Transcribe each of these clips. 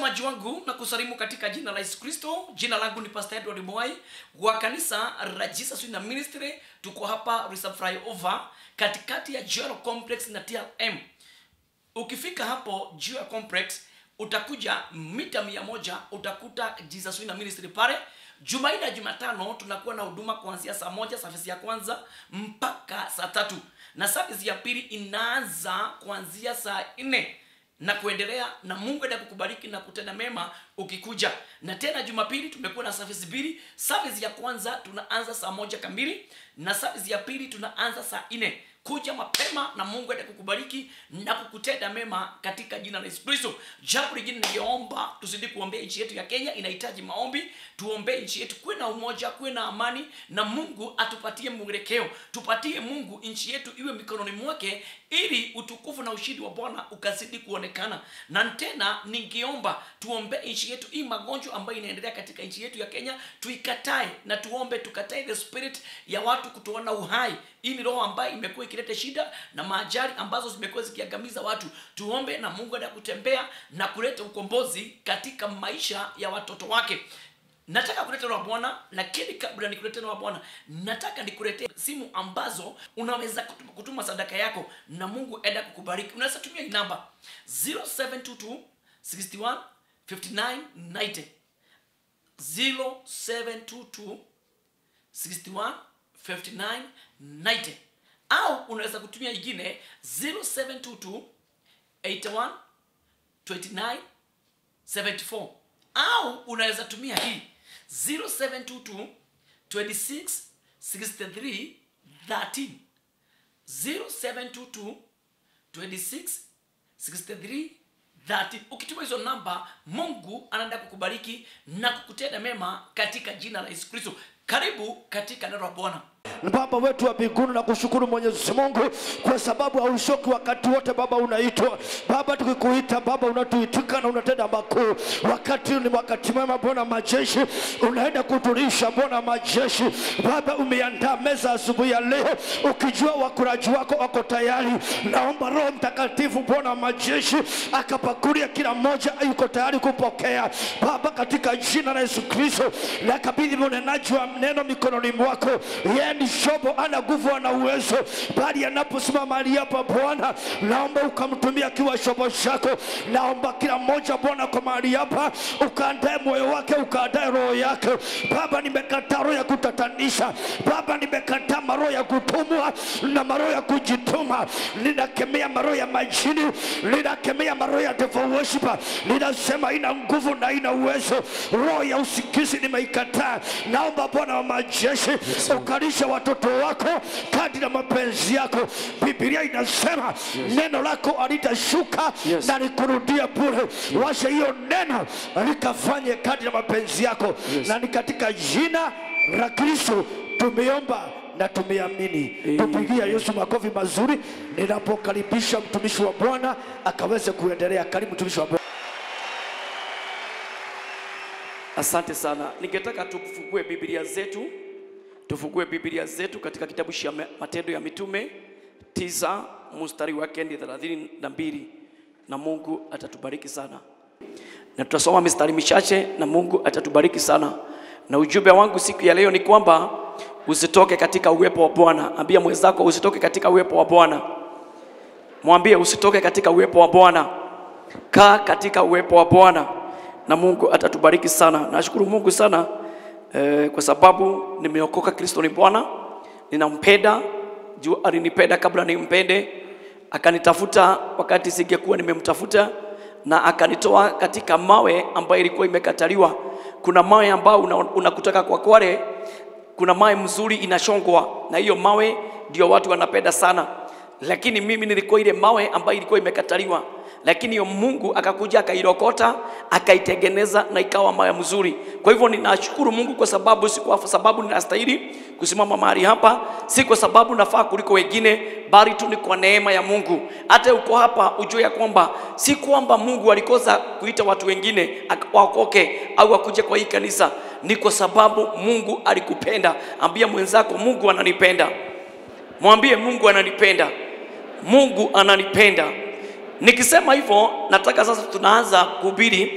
mtazamaji wangu na kusalimu katika jina la Yesu Kristo. Jina langu ni Pastor Edward Mwai wa kanisa la Jesus in Ministry. Tuko hapa Reserve Flyover katikati ya Jero Complex na TLM. Ukifika hapo Jero Complex utakuja mita mia moja utakuta Jesus in Ministry pale. Jumanne na Jumatano tunakuwa na huduma kuanzia saa moja service ya kwanza mpaka saa tatu na service ya pili inaanza kuanzia saa nne na kuendelea na mungu enda kukubariki na kutenda mema ukikuja na tena jumapili tumekuwa na service mbili service ya kwanza tunaanza saa moja kamili na service ya pili tunaanza saa nne kuja mapema na mungu ende kukubariki na kukutenda mema katika jina la yesu kristo jambo lingine ningeomba tuzidi kuombea nchi yetu ya kenya inahitaji maombi tuombee nchi yetu kuwe na umoja kuwe na amani na mungu atupatie mwelekeo tupatie mungu nchi yetu iwe mikononi mwake ili utukufu na ushindi wa bwana ukazidi kuonekana na tena ningeomba tuombee nchi yetu hii magonjwa ambayo inaendelea katika nchi yetu ya kenya tuikatae na tuombe tukatae the spirit ya watu kutoana uhai hii ni roho ambayo imekuwa ikileta shida na maajali ambazo zimekuwa zikiangamiza watu tuombe na mungu enda kutembea na kuleta ukombozi katika maisha ya watoto wake nataka kuleta neno la bwana lakini kabla nikulete neno la bwana nataka nikuletee simu ambazo unaweza kutuma, kutuma sadaka yako na mungu enda kukubariki unaweza tumia hii namba 0722 61 59 90 0722 61 59 90 au unaweza kutumia ingine 0722 81 29 74 au unaweza tumia hii 0722 26 63 13 0722 26 63 30 ukituma hizo namba mungu anaenda kukubariki na kukutenda mema katika jina la yesu kristo karibu katika neno la bwana Baba wetu wa mbinguni na kushukuru Mwenyezi Mungu kwa sababu hauchoki wakati wote Baba unaitwa Baba, tukikuita Baba unatuitika na unatenda makuu. Wakati huu ni wakati mwema Bwana majeshi, unaenda kutulisha Bwana majeshi. Baba, umeandaa meza asubuhi ya leo, ukijua wakulaji wako wako tayari. Naomba Roho Mtakatifu Bwana majeshi akapakulia kila mmoja yuko tayari kupokea Baba, katika jina la Yesu Kristo, nakabidhi mnenaji wa neno mikononi mwako yeye ni shobo, ana nguvu, ana uwezo, bali anaposimama mahali hapa Bwana, naomba ukamtumia akiwa shobo chako. Naomba kila mmoja Bwana kwa mahali hapa ukaandae moyo wake, ukaandae roho yake. Baba, nimekataa roho ya kutatanisha. Baba, nimekataa maroho ya kutumwa na maroho ya kujituma. Ninakemea maroho ya majini, ninakemea maroho ya devil worshiper. Ninasema ina nguvu na ina uwezo. Roho ya usingizi nimeikataa. Naomba Bwana wa majeshi ukalisha watoto wako kadri na mapenzi yako. Biblia inasema neno lako alitashuka Yes. na likurudia bure. Washa hiyo neno likafanye kadri na mapenzi yako, Yes. na ni katika jina la Kristo tumeomba na tumeamini. Amen. Tupigia Yesu makofi mazuri ninapokaribisha mtumishi wa Bwana akaweze kuendelea. Karibu mtumishi wa Bwana. asante sana ningetaka tufungue biblia zetu tufungue biblia zetu katika kitabu cha Ma- matendo ya mitume tisa mstari wake ni thelathini na mbili na mungu atatubariki sana na tutasoma mistari michache na mungu atatubariki sana na ujumbe wangu siku ya leo ni kwamba usitoke katika uwepo wa bwana ambia mwenzako usitoke katika uwepo wa bwana mwambie usitoke katika uwepo wa bwana kaa katika uwepo wa bwana na mungu atatubariki sana nashukuru mungu sana eh, kwa sababu nimeokoka kristo ni bwana ninampenda juu alinipenda kabla nimpende akanitafuta wakati singekuwa nimemtafuta na akanitoa katika mawe ambayo ilikuwa imekataliwa kuna mawe ambayo una- unakutaka kwa kware kuna mawe mzuri inashongwa na hiyo mawe ndio watu wanapenda sana lakini mimi nilikuwa ile mawe ambayo ilikuwa imekataliwa lakini hiyo mungu akakuja akairokota akaitengeneza na ikawa mawe mzuri kwa hivyo ninashukuru mungu kwa sababu si kwa sababu ninastahili kusimama mahali hapa si kwa sababu nafaa kuliko wengine bali tu ni kwa neema ya mungu hata uko hapa ujue ya kwamba si kwamba mungu alikosa kuita watu wengine ak- waokoke au wakuje kwa hii kanisa ni kwa sababu mungu alikupenda ambia mwenzako mungu ananipenda mwambie mungu ananipenda mungu ananipenda nikisema hivyo nataka sasa tunaanza kuhubiri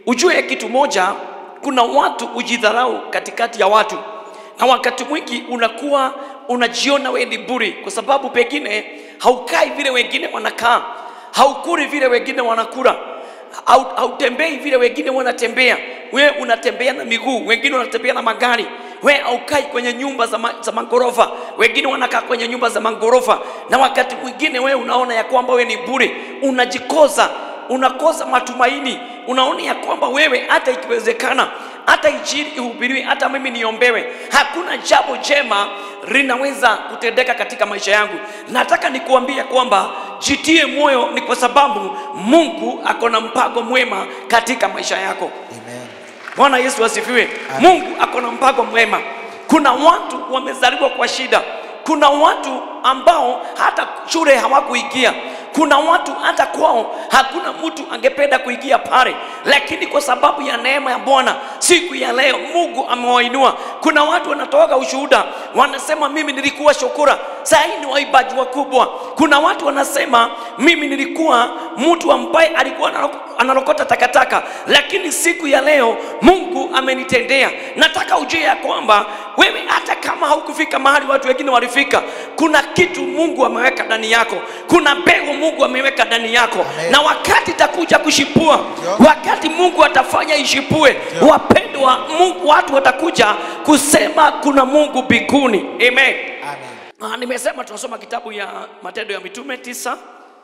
ujue kitu moja kuna watu ujidharau katikati ya watu na wakati mwingi unakuwa unajiona wewe ni buri kwa sababu pengine haukai vile wengine wanakaa haukuri vile wengine wanakula Hau- hautembei vile wengine wanatembea wewe unatembea na miguu wengine wanatembea na magari wewe haukai kwenye nyumba za, ma, za magorofa wengine wanakaa kwenye nyumba za magorofa na wakati mwingine wewe unaona ya kwamba wewe ni bure unajikoza unakosa matumaini unaona ya kwamba wewe hata ikiwezekana hata injili ihubiriwe hata mimi niombewe hakuna jambo jema linaweza kutendeka katika maisha yangu nataka nikuambia kwamba jitie moyo ni kwa sababu mungu ako na mpango mwema katika maisha yako Amen. bwana yesu asifiwe Amen. mungu ako na mpango mwema kuna watu wamezaliwa kwa shida kuna watu ambao hata shule hawakuingia kuna watu hata kwao hakuna mtu angependa kuingia pale lakini kwa sababu ya neema ya bwana siku ya leo mungu amewainua kuna watu wanatoka ushuhuda wanasema mimi nilikuwa shukura sahii ni waibaji wakubwa kuna watu wanasema mimi nilikuwa mtu ambaye alikuwa anaroko- analokota takataka lakini siku ya leo mungu amenitendea nataka ujue ya kwamba wewe hata kama haukufika mahali watu wengine walifika kuna kitu mungu ameweka ndani yako kuna mbegu mungu ameweka ndani yako Amen. na wakati itakuja kushipua Ndio. wakati mungu atafanya ishipue Ndio. wapendwa mungu watu watakuja kusema kuna mungu mbinguni amen Amen. Ah, nimesema tunasoma kitabu ya matendo ya mitume tisa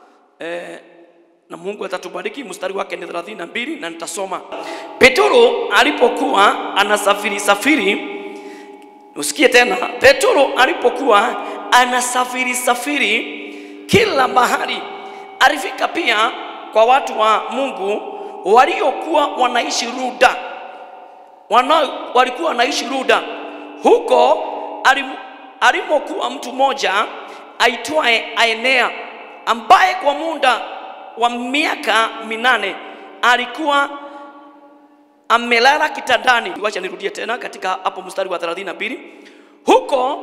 eh, na mungu atatubariki mstari wake ni 32 na nitasoma petro alipokuwa anasafiri safiri usikie tena petro alipokuwa anasafiri safiri kila mahali alifika pia kwa watu wa mungu waliokuwa wanaishi ruda wana, walikuwa wanaishi Luda. Huko alim, alimokuwa mtu mmoja aitwaye Aenea ambaye kwa muda wa miaka minane alikuwa amelala kitandani. Wacha nirudie tena katika hapo mstari wa 32. Huko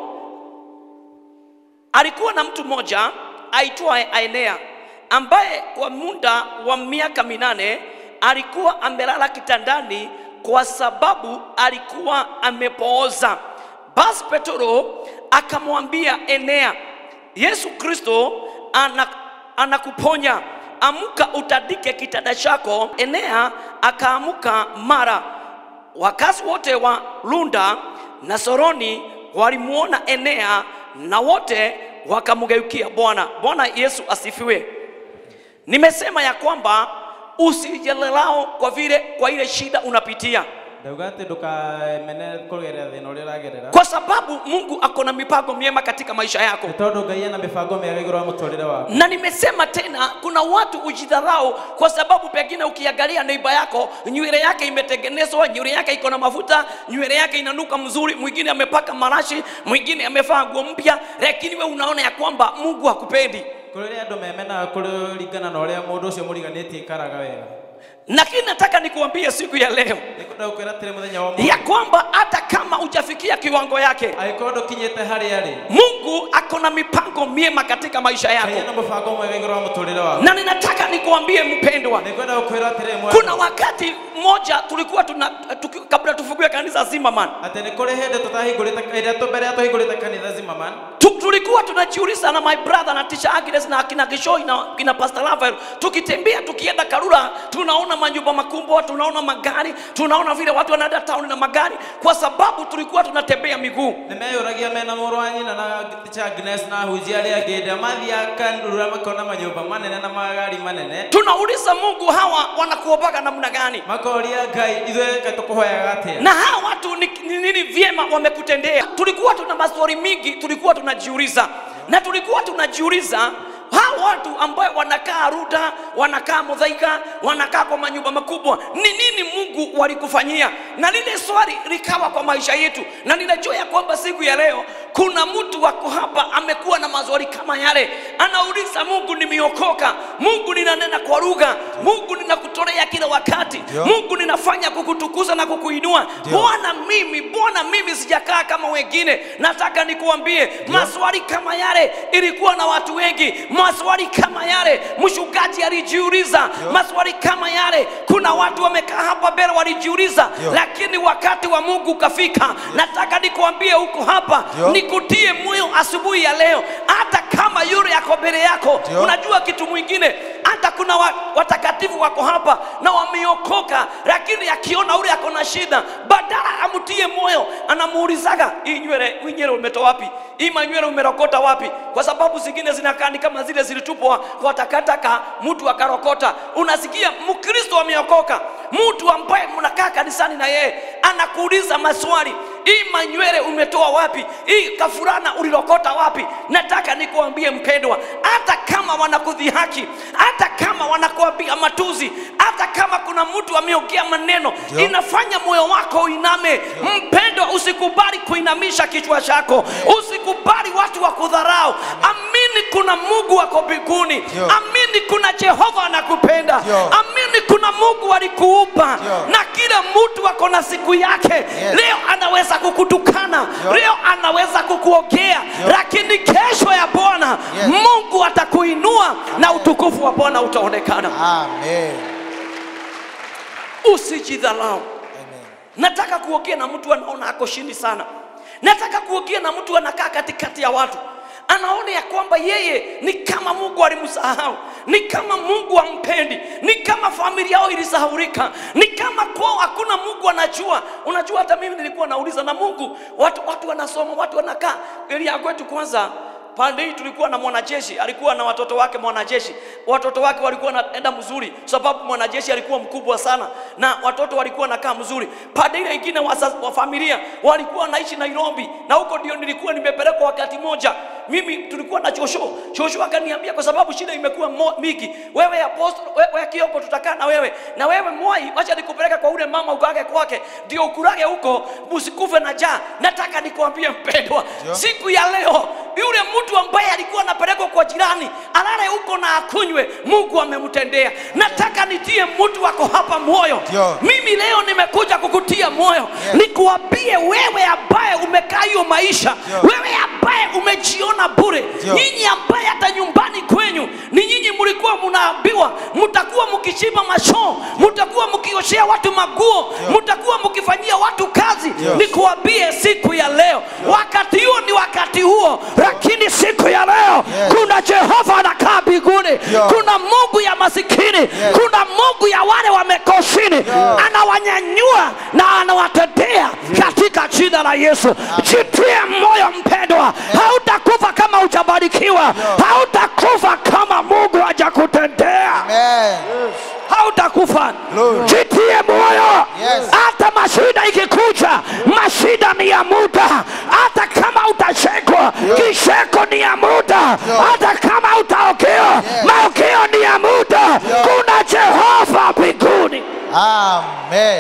alikuwa na mtu mmoja aitwaye Aenea ambaye kwa muda wa miaka minane alikuwa amelala kitandani kwa sababu alikuwa amepooza. Basi Petro akamwambia Enea, Yesu Kristo ana, anakuponya, amka utandike kitanda chako. Enea akaamuka mara. Wakazi wote wa Lunda na Soroni walimwona Enea na wote wakamgeukia Bwana. Bwana Yesu asifiwe. Nimesema ya kwamba usijelelao kwa vile kwa ile shida unapitia, ndauga atä ndå kamene kå gerera thä na å rä a å ragerera kwa sababu Mungu ako na mipango miema katika maisha yako. nä tondå ngai ena mä bango mä ega igå rå wa må twarä re waku Na nimesema tena, kuna watu ujidharau kwa sababu pengine ukiangalia neiba yako nywele yake imetengenezwa, nywele yake iko na mafuta, nywele yake inanuka mzuri, mwingine amepaka marashi, mwingine amevaa nguo mpya, lakini we unaona ya kwamba Mungu hakupendi. kå rä rä andå memenaga kå ringana na å rä a må ndå å cio må riganä tie ikaraga wega Lakini nataka nikuambie siku ya leo nä kå ndagå kwä ra tä må thenya wa ya kwamba hata kama hujafikia kiwango yake, agä korwo ndå kinyä te harä arä Mungu ako na mipango miema katika maisha ngai yako, ena må bango mwega igå rå wa må tå rä re waku na ninataka nikuambie mpendwa, nä kwenda gå kwä ra atä rä kuna wakati mmoja tulikuwa tuna tuki, kabla tufungue kanisa Zimmerman atä nä kå rä hä ndä tå tahingå rä te mbere ya tå hingå rä te kanitha zimaman tu, tulikuwa tunajiuliza na my brother na teacher Agnes na kina Gishoi na kina Pastor Rafael, tukitembea tukienda Karura, tunaona manyumba makubwa, tunaona magari, tunaona vile watu wanaenda town na magari, kwa sababu tulikuwa tunatembea miguu. nä meyå ragia mena må rå wa nyina na ticha Agnes na hunjia arä angä ndä mathiaga rå ra makona manyå manene na magari manene Tunauliza Mungu, hawa wanakuombaga namna gani? makoria ngai ithuä kaä tå kå hoyaga atä na hawa watu ni ni nini vyema wamekutendea. Tulikuwa tuna maswali mingi, tulikuwa tunajiuliza na tulikuwa tunajiuliza hawa watu ambayo wanakaa Ruda, wanakaa Muthaiga, wanakaa kwa manyumba makubwa, ni nini Mungu walikufanyia? Na lile swali likawa kwa maisha yetu, na ninajua ya kwamba siku ya leo kuna mtu wako hapa amekuwa na maswali kama yale, anauliza Mungu, nimeokoka, mungu ninanena kwa lugha mungu ninakutolea kila wakati Ndio. mungu ninafanya kukutukuza na kukuinua Ndio. bwana mimi bwana mimi sijakaa kama wengine nataka nikuambie maswali kama yale ilikuwa na watu wengi maswali kama yale mshugaji alijiuliza maswali kama yale kuna watu wamekaa hapa mbele walijiuliza Ndio. lakini wakati wa mungu ukafika nataka nikuambie huko hapa Ndio. nikutie moyo asubuhi ya leo hata kama yule yako mbele yako Ndio. unajua kitu mwingine hata kuna wa, watakatifu wako hapa na wameokoka lakini akiona ule ako na shida badala amtie moyo anamuulizaga hii nywele hii nywele umetoa wapi hii manywele umerokota wapi kwa sababu zingine zinakaa ni kama zile zilitupwa kwa takataka mtu akarokota unasikia mkristo ameokoka mtu ambaye mnakaa kanisani na yeye anakuuliza maswali hii manywele umetoa wapi hii kafurana ulilokota wapi nataka nikuambie mpendwa hata kama wanakudhihaki hata kama wanakuambia matuzi hata kama kuna mtu ameongea maneno Ndio. inafanya moyo wako uiname mpendwa usikubali kuinamisha kichwa chako usikubali watu wa kudharau amini kuna mungu wako mbinguni Ndio. amini kuna jehova anakupenda Ndio. amini kuna mungu alikuumba Ndio. na kila mtu ako na siku yake leo anaweza kukutukana Ndio. leo anaweza kukuogea lakini kesho ya bwana Yes. mungu atakuinua na utukufu wa bwana utaonekana Amen. usijidhalau Amen. nataka kuongea na mtu anaona ako chini sana nataka kuongea na mtu anakaa katikati ya watu anaona ya kwamba yeye ni kama mungu alimsahau ni kama mungu ampendi ni kama familia yao ilisahaulika ni kama kwao hakuna mungu anajua unajua hata mimi nilikuwa nauliza na mungu watu, watu wanasoma watu wanakaa elia kwetu kwanza pande hii tulikuwa na mwanajeshi alikuwa na watoto wake mwanajeshi watoto wake walikuwa naenda mzuri sababu mwanajeshi alikuwa mkubwa sana na watoto walikuwa nakaa mzuri pande ile ingine wa, wa familia walikuwa wanaishi nairobi na huko ndio nilikuwa nimepelekwa wakati moja mimi tulikuwa na chosho chosho akaniambia kwa sababu shida imekuwa mo- mingi wewe apostle wewe, wewe kioko tutakaa na wewe na wewe mwai wacha nikupeleka kwa ule mama ukage kwake ndio ukurage huko msikufe na jaa nataka nikuambie mpendwa Ndio. siku ya leo yule mtu ambaye alikuwa anapelekwa kwa jirani alale huko na akunywe mungu amemtendea nataka nitie mtu wako hapa moyo Ndio. mimi leo nimekuja kukutia moyo nikuambie wewe ambaye umekaa hiyo maisha Ndio. wewe ambaye umejiona bure Ndio. nyinyi ambaye hata nyumbani kwenyu ni nyinyi mlikuwa mnaambiwa mtakuwa mkichimba mashoo mtakuwa mkioshea watu maguo Ndio. mtakuwa mkifanyia watu kazi Ndio. nikuambie siku ya leo wakati huo ni wakati huo lakini siku ya leo Yes. kuna jehova anakaa mbinguni Ndio. kuna mungu ya masikini kuna mungu ya wale wamekoshini anawanyanyua na anawatetea katika jina la yesu jitie moyo mpendwa hautakufa kama hujabarikiwa hautakufa kama mungu hajakutendea Amen. hautakufa Glory. jitie moyo Yes. hata mashida ikikuja mashida ni ya muda hata kama utachekwa kicheko ni ya muda hata kama utaokewa maokeo ni ya muda kuna jehova mbinguni Amen.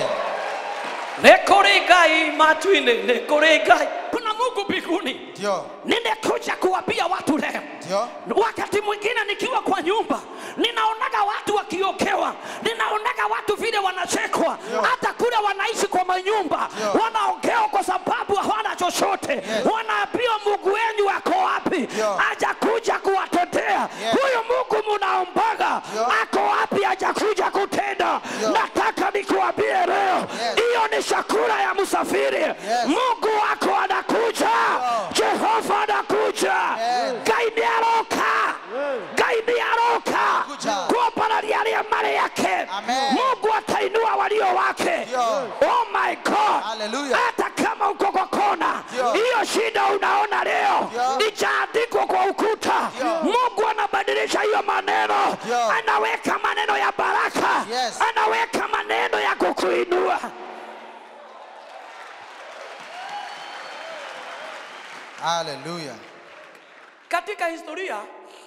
nekoregai matwine nekoregai kuna mungu mbinguni Ndio. nimekuja kuwapia watu leo Ndio. wakati mwingine nikiwa kwa nyumba ninaonaga watu wakiokewa ninaonaga watu vile wanachekwa hata kule wanaishi kwa manyumba Ndio. wanaogewa kwa sababu hawana chochote wanaambiwa mungu wenyu wako wapi Ndio. hajakuja kuwatetea huyu mungu munaombaga Ndio. ako wapi hajakuja kutenda Ndio. nataka nikuambie leo hiyo ni chakula ya msafiri mungu wako anakuja jehova anakuja ngai nĩ aroka ngai nĩ aroka Kuja. kuombanaria arĩa marĩ ake Amen. mungu atainua walio wake Ndio. oh my god Hallelujah. hata kama uko kwa kona Ndio. hiyo shida unaona leo Ndio. ijaandikwa kwa ukuta Ndio. mungu anabadilisha hiyo maneno Ndio. anaweka maneno ya baraka Yes. anaweka maneno ya kukuinua Hallelujah. katika historia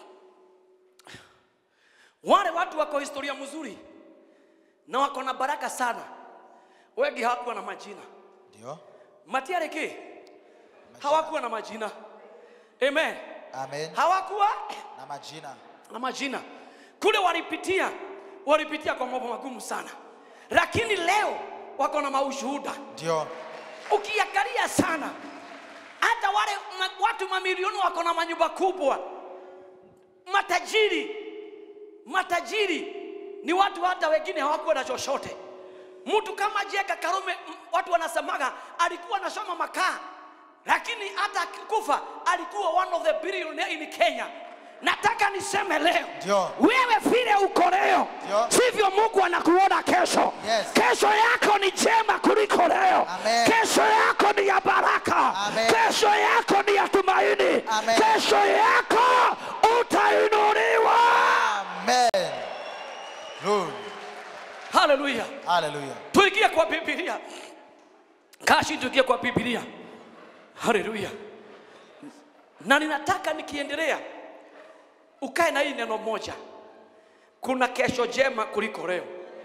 wale watu wako historia mzuri na wako na baraka sana wengi hawakuwa na majina Ndio. matiareki hawakuwa na majina amen Amen. hawakuwa Na majina. na majina kule walipitia walipitia kwa mambo magumu sana lakini leo wako na maushuhuda Ndio. ukiangalia sana hata wale ma, watu mamilioni wako na manyumba kubwa matajiri matajiri ni watu hata wengine hawakuwa na chochote mtu kama jeka karume m- watu wanasemaga alikuwa anashoma makaa lakini hata akikufa alikuwa one of the billionaire in kenya nataka niseme leo Ndio. wewe vile uko leo Ndio. sivyo mungu anakuona kesho Yes. kesho yako ni njema kuliko leo Amen. kesho yako ni ya baraka Amen. kesho yako ni ya tumaini Amen. kesho yako utainuliwa Amen. Glory. haleluya Hallelujah. tuingie kwa bibilia kashi tuingie kwa bibilia haleluya na ninataka nikiendelea ukae na hii neno moja kuna kesho jema kuliko leo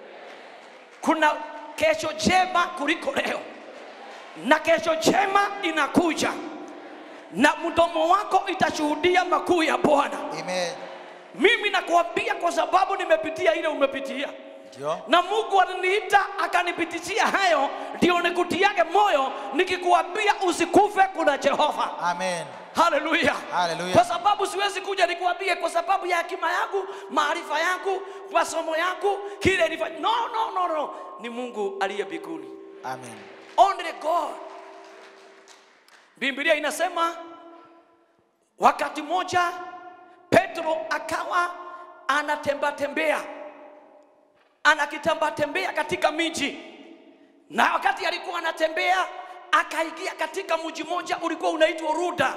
kuna kesho jema kuliko leo na kesho jema inakuja na mdomo wako itashuhudia makuu ya bwana Amen. mimi nakuambia kwa sababu nimepitia ile umepitia Ndio. na mungu aliniita akanipitishia hayo ndio nikutiage moyo nikikuambia usikufe kuna jehova Amen. haleluya Hallelujah. kwa sababu siwezi kuja nikuambie kwa sababu ya hekima yangu maarifa yangu masomo yangu kile nifanya no, no, no, no. ni mungu aliye mbinguni Amen. only god biblia inasema wakati moja petro akawa anatembatembea anakitembatembea katika miji na wakati alikuwa anatembea akaingia katika mji moja ulikuwa unaitwa ruda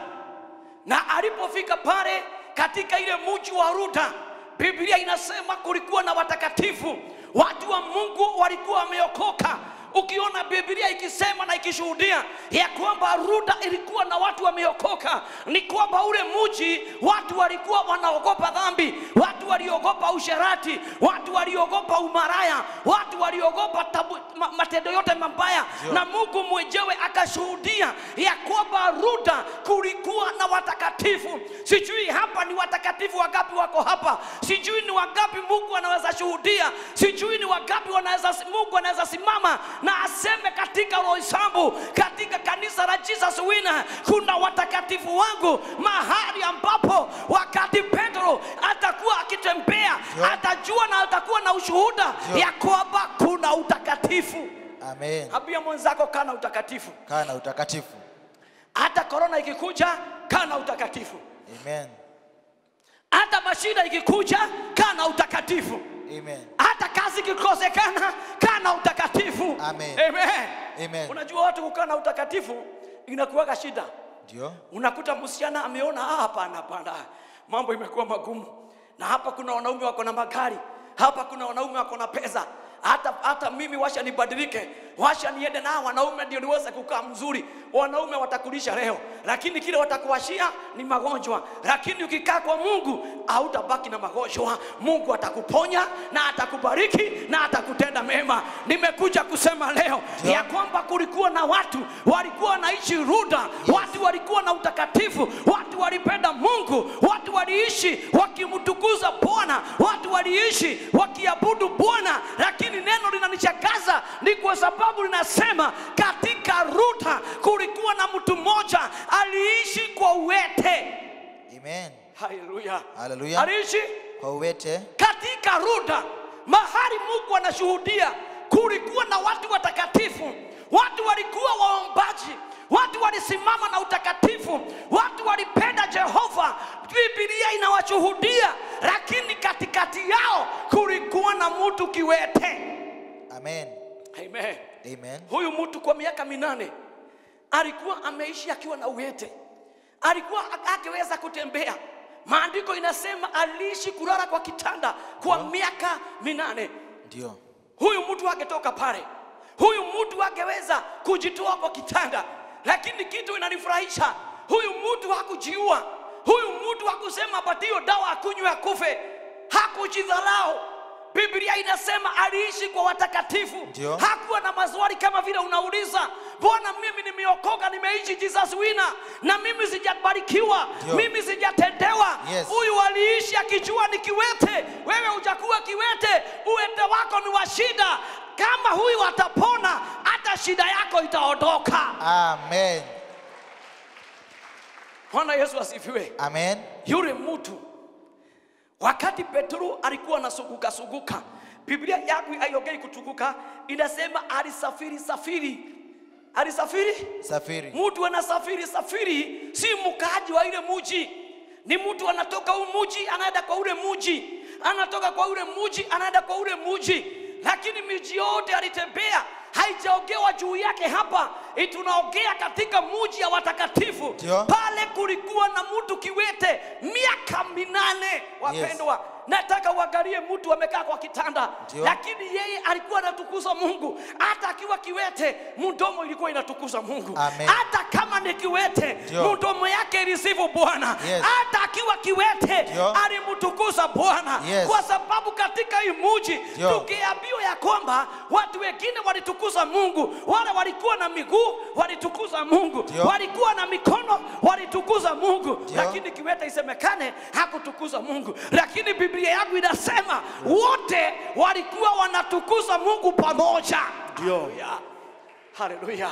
na alipofika pale katika ile mji wa ruda biblia inasema kulikuwa na watakatifu watu wa mungu walikuwa wameokoka ukiona biblia ikisema na ikishuhudia ya kwamba ruda ilikuwa na watu wameokoka ni kwamba ule mji watu walikuwa wanaogopa dhambi watu waliogopa usherati watu waliogopa umaraya watu waliogopa tabu, ma, matendo yote mabaya Ndio. na mungu mwenyewe akashuhudia ya kwamba ruda kulikuwa na watakatifu sijui hapa ni watakatifu wangapi wako hapa sijui ni wangapi mungu anaweza shuhudia sijui ni wangapi wanaweza mungu anaweza simama na aseme katika roisambu katika kanisa la jesus wina kuna watakatifu wangu mahali ambapo wakati petro atakuwa akitembea Ndio. atajua na atakuwa na ushuhuda Ndio. ya kwamba kuna utakatifu Amen. ambia mwenzako kana utakatifu Kaa na utakatifu. hata korona ikikuja kana utakatifu Amen. hata mashida ikikuja kana utakatifu Amen. hata kazi ikikosekana kana utakatifu Amen. Amen. Amen. unajua watu kukaa na utakatifu inakuwaga shida Ndio. unakuta msichana ameona "Ah, hapana hapana mambo imekuwa magumu na hapa kuna wanaume wako na magari hapa kuna wanaume wako na pesa hata, hata mimi washa nibadilike washa niende na hawa wanaume ndio niweze kukaa mzuri wanaume watakulisha leo lakini kile watakuashia ni magonjwa lakini ukikaa kwa mungu hautabaki na magonjwa mungu atakuponya na atakubariki na atakutenda mema nimekuja kusema leo Ndio. ya kwamba kulikuwa na watu walikuwa wanaishi ruda watu walikuwa na utakatifu watu walipenda mungu watu waliishi wakimtukuza bwana watu waliishi wakiabudu bwana lakini neno linanichakaza ni kwa sababu linasema katika ruda kulikuwa na mtu mmoja aliishi kwa uwete Amen. haleluya Hallelujah. aliishi Kwa uwete. katika ruda mahali mungu anashuhudia kulikuwa na watu watakatifu watu walikuwa waombaji watu walisimama na utakatifu watu walipenda jehova bibilia inawashuhudia lakini katikati yao kulikuwa na mtu kiwete Amen. Amen. Amen. huyu mtu kwa miaka minane alikuwa ameishi akiwa na uwete alikuwa akiweza kutembea maandiko inasema aliishi kulala kwa kitanda kwa miaka minane Ndio. huyu mtu angetoka pale huyu mtu angeweza kujitoa kwa kitanda lakini kitu inanifurahisha huyu mtu hakujiua huyu mtu hakusema apatiyo dawa akunywe akufe hakujidharau biblia inasema aliishi kwa watakatifu Ndio. hakuwa na maswali kama vile unauliza mbona mimi nimeokoka nimeishi jesus wina na mimi sijabarikiwa Ndio. mimi sijatendewa Yes. huyu aliishi akijua ni kiwete wewe hujakuwa kiwete uwete wako ni wa shida kama huyu atapona hata shida yako itaondoka Amen. bwana yesu asifiwe Amen. yule mtu wakati petro alikuwa anasuguka suguka biblia yangu aiongei kutuguka inasema alisafiri safiri alisafiri Safiri. mtu anasafiri safiri si mkaaji wa ile muji ni mtu anatoka huu muji anaenda kwa ule muji anatoka kwa ule muji anaenda kwa ule muji lakini miji yote alitembea haijaogewa juu yake hapa Eh, tunaongea katika muji ya watakatifu Ndio. pale kulikuwa na mtu kiwete miaka minane wapendwa nataka uangalie mtu amekaa kwa kitanda Ndio. lakini yeye alikuwa anatukuza mungu hata akiwa kiwete mdomo ilikuwa inatukuza mungu Amen. hata kama ni kiwete Ndio. mdomo yake ilisifu bwana Yes. hata akiwa kiwete Ndio. alimtukuza bwana Yes. kwa sababu katika hii muji Ndio. tukiambiwa ya kwamba watu wengine walitukuza mungu wale walikuwa na miguu walitukuza mungu Ndio. walikuwa na mikono walitukuza mungu Ndio. lakini kiwete isemekane hakutukuza mungu lakini biblia yangu inasema wote walikuwa wanatukuza mungu pamoja Ndio. Haleluya. haleluya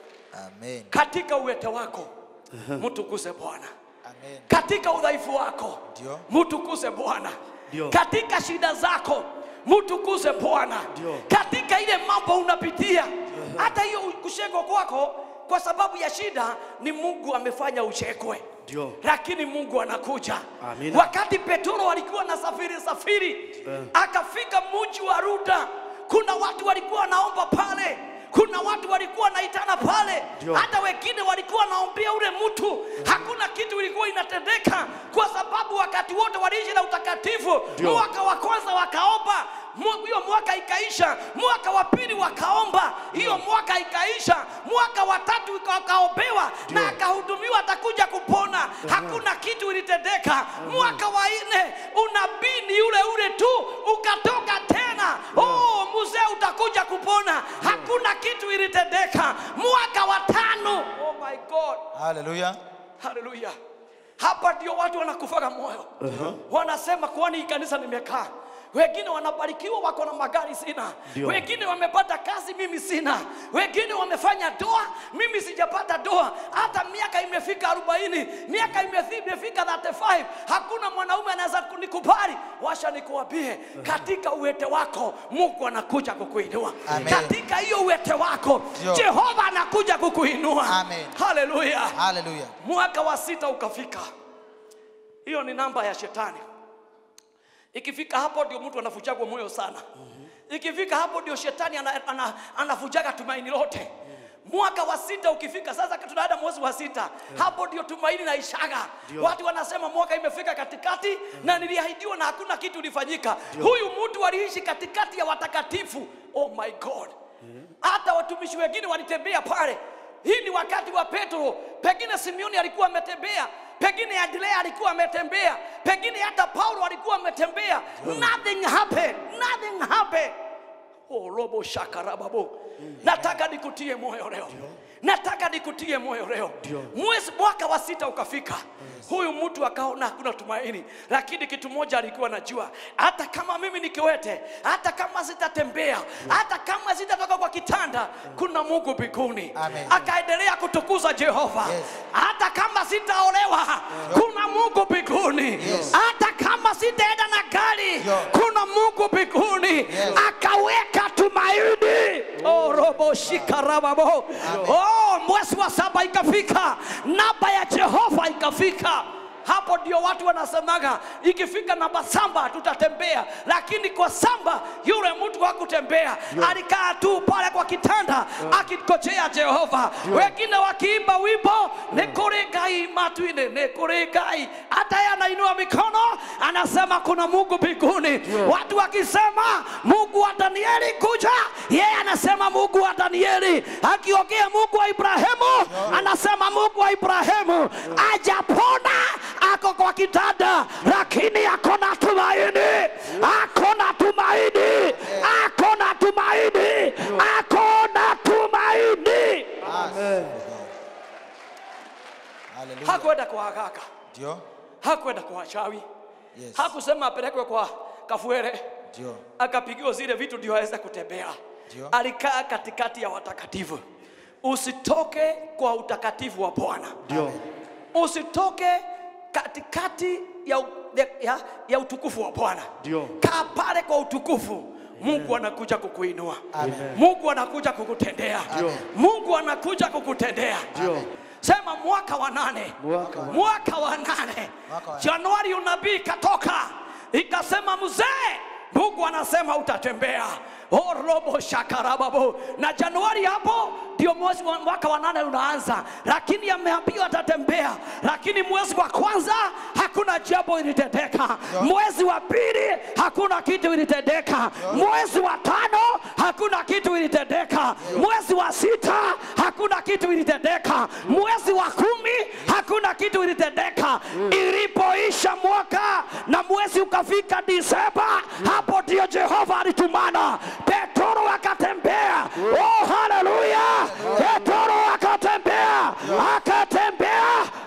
Amen. katika uwete wako mtukuze bwana Amen. katika udhaifu wako Ndio. mtukuze bwana Ndio. katika shida zako mtukuze bwana Ndio. katika ile mambo unapitia hata hiyo kushekwa kwako kwa sababu ya shida ni mungu amefanya uchekwe Ndio. lakini mungu anakuja Amina. wakati petro alikuwa na safiri safiri akafika mji wa ruda kuna watu walikuwa wanaomba pale kuna watu walikuwa wanaitana pale Ndio. hata wengine walikuwa wanaombea ule mtu hakuna kitu ilikuwa inatendeka kwa sababu wakati wote waliishi na utakatifu Ndio. mwaka wa kwanza wakaomba Mu- hiyo mwaka ikaisha mwaka wa pili wakaomba hiyo mwaka ikaisha mwaka wa tatu ika- wakaombewa na akahudumiwa atakuja kupona hakuna kitu ilitendeka mwaka wa nne unabii ni ule ule tu ukatoka tena oh, mzee utakuja kupona hakuna kitu ilitendeka mwaka wa tano oh my god Hallelujah. haleluya hapa ndio watu wanakufaga moyo wanasema kwani hii kanisa nimekaa wengine wanabarikiwa wako na magari sina Ndio. wengine wamepata kazi mimi sina wengine wamefanya doa mimi sijapata doa hata miaka imefika arobaini miaka imefi- imefika 35 hakuna mwanaume anaweza kunikubali washa nikuambie katika uwete wako mungu anakuja kukuinua Amen. katika hiyo uwete wako Ndio. jehova anakuja kukuinua Amen. haleluya Hallelujah. mwaka wa sita ukafika hiyo ni namba ya shetani ikifika hapo ndio mtu anafuchagwa moyo sana ikifika hapo ndio shetani ana, ana, anafujaga tumaini lote mwaka wa sita ukifika sasa tunaenda mwezi wa sita hapo ndio tumaini naishaga watu wanasema mwaka imefika katikati na niliahidiwa na hakuna kitu ilifanyika huyu mtu aliishi katikati ya watakatifu oh my god hata watumishi wengine walitembea pale hii ni wakati wa petro pengine simeoni alikuwa ametembea pengine andrea alikuwa ametembea pengine hata paulo alikuwa ametembea nothing happened nothing happened oh, robo shakarababo nataka nikutie moyo leo nataka nikutie moyo leo mwezi mwaka wa sita ukafika huyu mtu akaona hakuna tumaini lakini kitu moja alikuwa najua hata kama mimi ni kiwete hata kama sitatembea hata kama sitatoka kwa kitanda kuna mungu mbinguni Amen. akaendelea kutukuza jehova Yes. hata kama sitaolewa kuna mungu mbinguni Yes. hata kama sitaenda na gari Yo. kuna mungu mbinguni Yes. akaweka tumaini oh, robo shikarababo oh, mwezi wa saba ikafika namba ya jehova ikafika hapo ndio watu wanasemaga ikifika namba samba tutatembea lakini kwa samba yule mtu hakutembea alikaa tu pale kwa kitanda akikojea jehova wengine wakiimba wimbo nikuri ngai matwine nikuri ngai hata yeye anainua mikono anasema kuna mungu mbinguni watu wakisema mungu wa danieli kuja yeye anasema mungu wa danieli akiongea mungu wa ibrahimu anasema mungu wa ibrahimu ajapona ako kwa kitanda lakini ako na tumaini ako na tumaini Ndio. hakwenda kwa wachawi Yes. hakusema apelekwe kwa kafuere Ndio. akapigiwa zile vitu ndio aweze kutembea Ndio. alikaa katikati ya watakatifu usitoke kwa utakatifu wa bwana Ndio. usitoke katikati ya, u- ya, ya, ya utukufu wa bwana Ndio. kaa pale kwa utukufu mungu anakuja kukuinua Amen. mungu anakuja kukutendea Ndio. mungu anakuja kukutendea Ndio. sema mwaka wa nane Mwaka wa- mwaka wa nane Mwaka wa- januari unabii ikatoka ikasema mzee mungu anasema utatembea Oh, robo shakarababo na januari hapo ndio mwezi wa mwaka wa nane unaanza lakini ameambiwa atatembea lakini mwezi wa kwanza hakuna jambo ilitendeka mwezi wa pili hakuna kitu ilitendeka mwezi wa tano hakuna kitu ilitendeka mwezi wa sita hakuna kitu ilitendeka mwezi wa kumi hakuna kitu ilitendeka ilipoisha mwaka na mwezi ukafika disemba hapo ndio jehova alitumana petro akatembea oh haleluya petro akatembea akatembea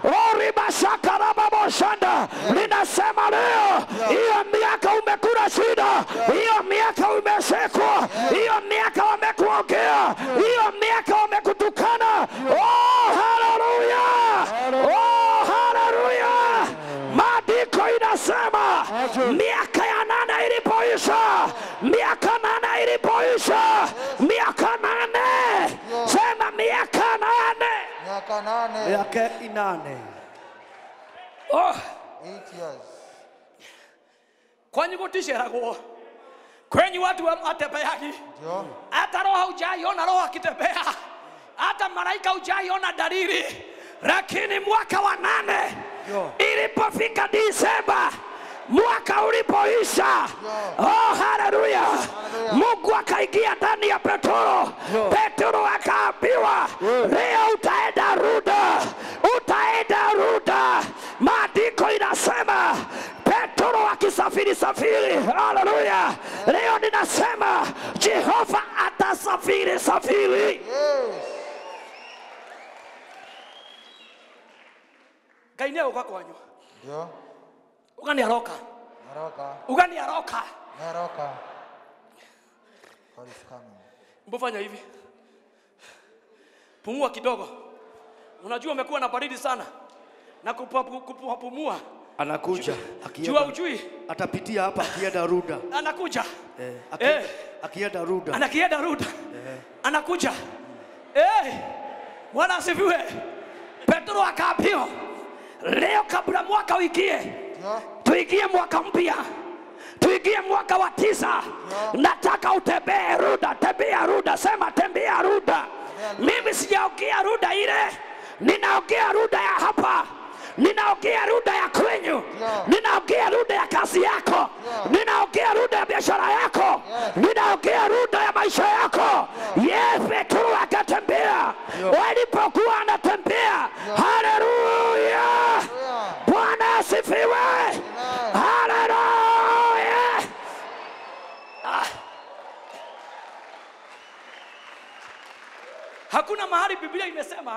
oribashakarababoshanda linasema leo hiyo miaka umekula shida hiyo miaka umesekwa hiyo miaka wamekuongea hiyo miaka wamekutukana oh haleluya oh haleluya maandiko inasema miaka ya nane ilipoisha miaka nane ilipoisha miaka nane sema miaka nane Miaka nane. Miaka inane. oh. Eight years. kwenye kutisheragwo kwenye watu wa- watembeagi Ndio. hata roho hujaiona roho akitembea hata malaika hujaiona dalili lakini mwaka wa nane Yo. ilipofika disemba mwaka ulipoisha oh, haleluya mungu akaingia ndani ya petro Yo. petro akaambiwa leo utaenda ruda utaenda ruda maandiko inasema petro akisafiri safiri haleluya leo ninasema jehova atasafiri safiri Yes. ngai nä gå kwanyu Ndio. ugani aroka Naroka. ugani aroka Naroka. God is coming. mbufanya hivi pumua kidogo unajua umekuwa na baridi sana na kupapu- kupumua Anakuja. jua Akienda. ujui Atapitia hapa akienda Ruda. anakuja Eh, aki- Eh. Akienda Ruda. anakienda ruda anakuja Eh, bwana asifiwe petro akaambiwa leo kabla mwaka uingie Ndio. tuingie mwaka mpya tuingie mwaka wa tisa nataka utembee ruda tembea ruda sema tembea ruda mimi sijaongea ruda ile ninaongea ruda ya hapa ninaongea ruda ya kwenyu ninaongea ruda ya kazi yako ninaongea ruda ya biashara yako ninaongea ruda ya maisha yako ye petro akatembea walipokuwa anatembea haleluya Hallelujah. bwana asifiwe haleluya Ah. hakuna mahali biblia imesema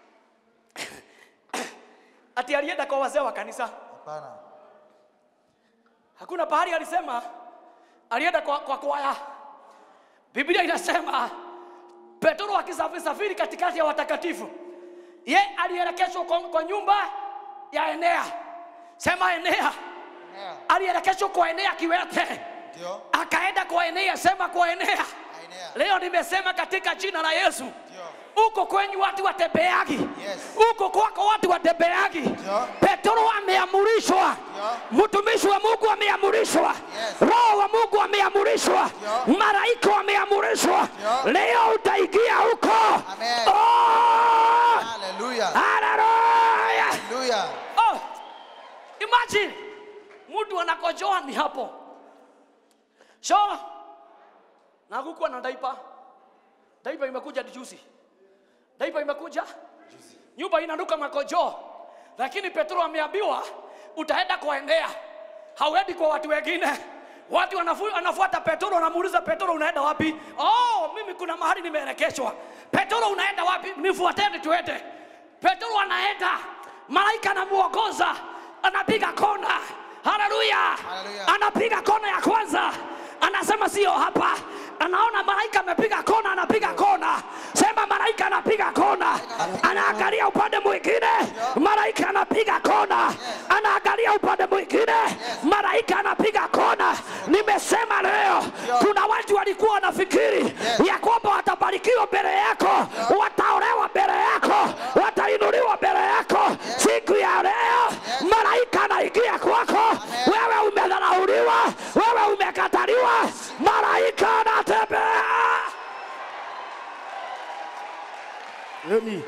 ati alienda kwa wazee wa kanisa Hapana. hakuna pahali alisema alienda kwa, kwa kwaya biblia inasema petro akisafiri safiri katikati ya watakatifu ye alielekezwa kwa, kwa nyumba ya enea sema enea Yeah. alielekezwa kwa enea kiwete Ndio. akaenda kwa enea sema kwa enea Ainea. leo nimesema katika jina la yesu Ndio. huko kwenyu watu watembeagi Yes. huko kwako watu watembeagi Ndio. petro ameamurishwa mtumishi wa mungu ameamurishwa Yes. roho wa mungu ameamurishwa Ndio. malaika wameamurishwa Ndio. leo utaingia huko Amen. Oh! Hallelujah. Hallelujah! Hallelujah. Oh, imagine mtu anakojoa ni hapo so na kukuwa na daipa daipa imekuja juzi daipa imekuja nyumba inanuka makojoo lakini petro ameambiwa utaenda kuendea hauendi kwa watu wengine watu wanafu- wanafuata petro wanamuuliza petro unaenda wapi oh mimi kuna mahali nimeelekeshwa petro unaenda wapi nifuateni tuende petro anaenda malaika anamuongoza anapiga kona haleluya Haleluya. anapiga kona ya kwanza anasema sio hapa anaona malaika amepiga kona anapiga kona sema malaika anapiga kona anaangalia upande mwingine malaika anapiga kona anaangalia upande mwingine malaika anapiga kona nimesema leo kuna watu walikuwa wanafikiri ya kwamba watabarikiwa mbele yako wataolewa mbele yako watainuliwa mbele yako siku ya leo malaika anaingia kwako wewe umedharauliwa wewe umekataliwa malaika anatembea Nani?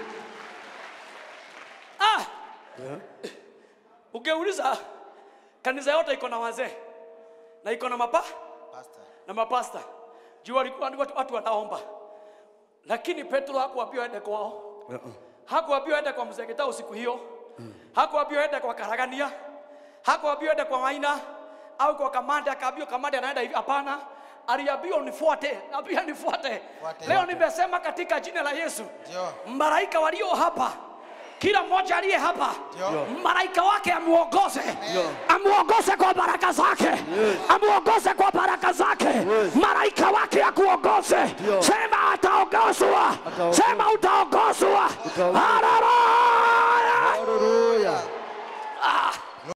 ah. ungeuliza kanisa yote iko na wazee na iko na mapa Pastor. na mapasta juu walikuwa ni watu, watu wanaomba lakini petro hakuambiwa ende kwao hakuambiwa ende kwa mzee Gitau siku hiyo hakuambiwa ende kwa karagania hakuambiwa ende kwa maina au kwa kamanda akaambiwa kamanda anaenda hivi hapana aliambiwa nifuate ambia nifuate Fuate. leo nimesema katika jina la yesu Ndio. malaika walio hapa kila mmoja aliye hapa Ndio. malaika wake amuongoze amuongoze kwa baraka zake amuongoze kwa baraka zake malaika wake akuongoze sema ataongozwa Ataongozwa. sema utaongozwa Utaongozwa. Haleluya! Haleluya. Ah!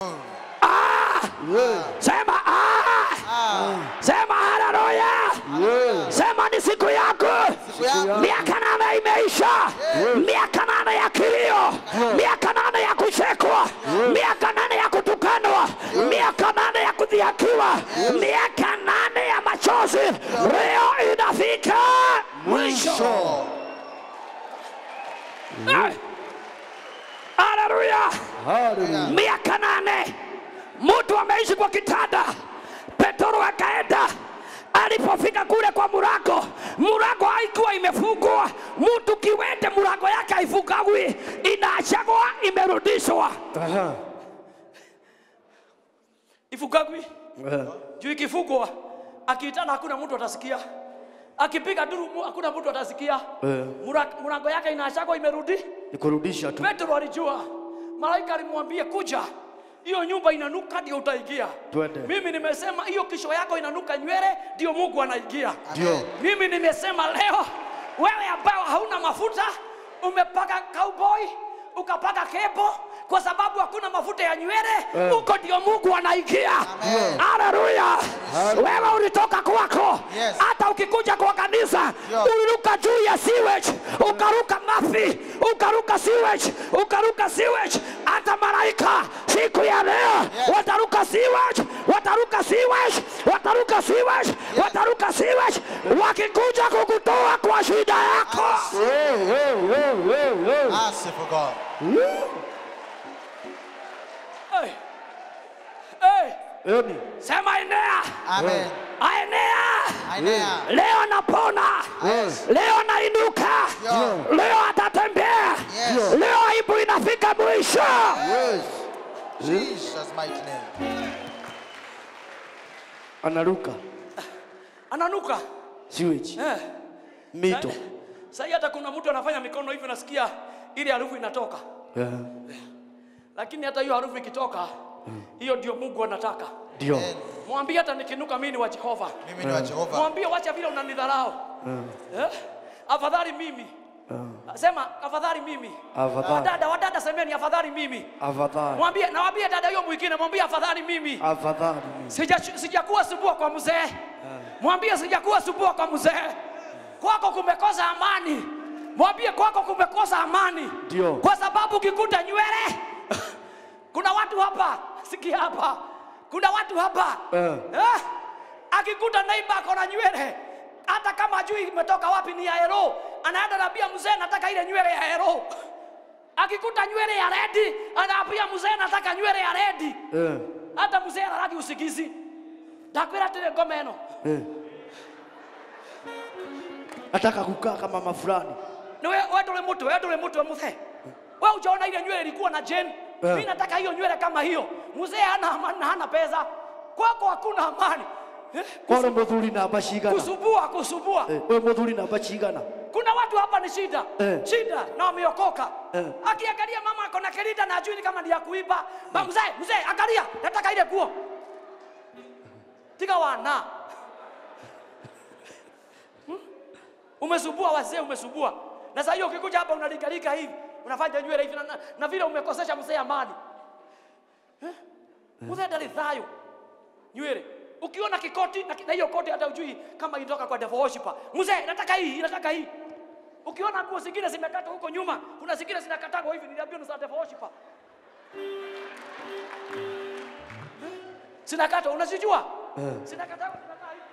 Yeah. sema ah! sema haleluya Yeah. sema ni siku yako Siku yangu. miaka nane imeisha miaka nane ya kilio miaka nane ya kuchekwa miaka nane ya kutukanwa miaka nane ya kudhihakiwa miaka nane ya machozi leo inafika mwisho Mwisho. Eh! haleluya Haleluya. miaka nane mtu ameishi kwa kitanda petro akaenda alipofika kule kwa murago murago haikuwa imefungwa mtu kiwete murago yake haifungagwi inaachagwa imerudishwa Aha. ifungagwi Eh. juu ikifungwa akiitana hakuna mtu atasikia akipiga duru mu- hakuna mtu atasikia Eh. Mura- murago yake inaachagwa imerudi Nikurudisha tu. petro alijua malaika alimwambia kuja hiyo nyumba inanuka ndio utaingia Twende. mimi nimesema hiyo kisho yako inanuka nywele ndio mungu anaingia Ndio. mimi nimesema leo wewe ambao hauna mafuta umepaka cowboy ukapaka kepo kwa sababu hakuna mafuta ya nywele huko ndio mungu anaingia Amen. haleluya wewe ulitoka kwako Yes. hata ukikuja kwa kanisa Yeah. uliruka juu ya sewage ukaruka mafi ukaruka sewage ukaruka sewage hata malaika siku ya leo Yes. wataruka sewage wataruka sewage wataruka sewage wataruka sewage wakikuja kukutoa kwa shida yako Hey, hey, hey, hey, hey. Merciful God. hey. Hey. Emi. sema enea Amen. aenea Ainea. leo napona Yes. leo nainuka Yeah. leo atatembea Yes. leo aibu inafika mwisho Yes. Jesus mighty name. Anaruka. ananuka Sewage. eh. Mito. Sasa hata kuna mtu anafanya mikono hivi nasikia ile harufu inatoka, Yeah. lakini hata hiyo harufu ikitoka, hiyo ndio Mungu anataka. Ndio. Amen. Mwambie hata nikinuka mimi ni wa Jehova. Mimi ni wa Jehova. Mwambie wacha vile unanidharau. Eh? Afadhali mimi. Sema afadhali mimi. Afadhali. Wadada, wadada semeni afadhali mimi. Afadhali. Mwambie nawaambia dada hiyo mwingine mwambie afadhali mimi. Afadhali. Sija sijakuwa subua kwa mzee. Mwambie sijakuwa subua kwa mzee. Kwako kumekosa amani. Mwambie kwako kumekosa amani. Ndio. Kwa sababu ukikuta nywele kuna watu hapa, sikia hapa. Kuna watu hapa. Eh. Eh? Akikuta neighbor ako na nywele hata kama ajui imetoka wapi ni ya hero, anaenda naambia mzee nataka ile nywele ya hero. Akikuta nywele ya redi, anaambia mzee nataka nywele ya redi Eh. hata mzee araragi usigizi ndakwira atire ngoma ĩno Eh. Nataka kukaa kama mama fulani. ni we we ndũrĩ mũtwe we ndũrĩ mũtwe mũthee we ujaona ile nywele ilikuwa na jen Eh. mi nataka hiyo nywele kama hiyo mzee hana amani na hana pesa kwako hakuna amani Eh, Kwale muthuri namba cigana. kusubua kusubua Eh, we muthuri namba cigana. kuna watu hapa ni shida Eh. shida na wameokoka Eh. akiangalia mama ako na kerida na ajui ni kama ni ya kuiba Ba- mzee mzee angalia nataka ile nguo tiga wana Hmm? umesubua wazee umesubua na saa hiyo ukikuja hapa unalikalika hivi unafanya nywele hivi na, na, na vile umekosesha mzee amani Eh? mzee ndalithayo nywele ukiona kikoti na ki- na hiyo koti hata ujui kama inatoka kwa devil worshiper mzee nataka hii nataka hii ukiona nguo zingine zimekatwa huko nyuma kuna zingine zinakatagwa hivi niliambiwa ni za devil worshiper zinakatwa unazijua zinakatagwa zinakaa hivi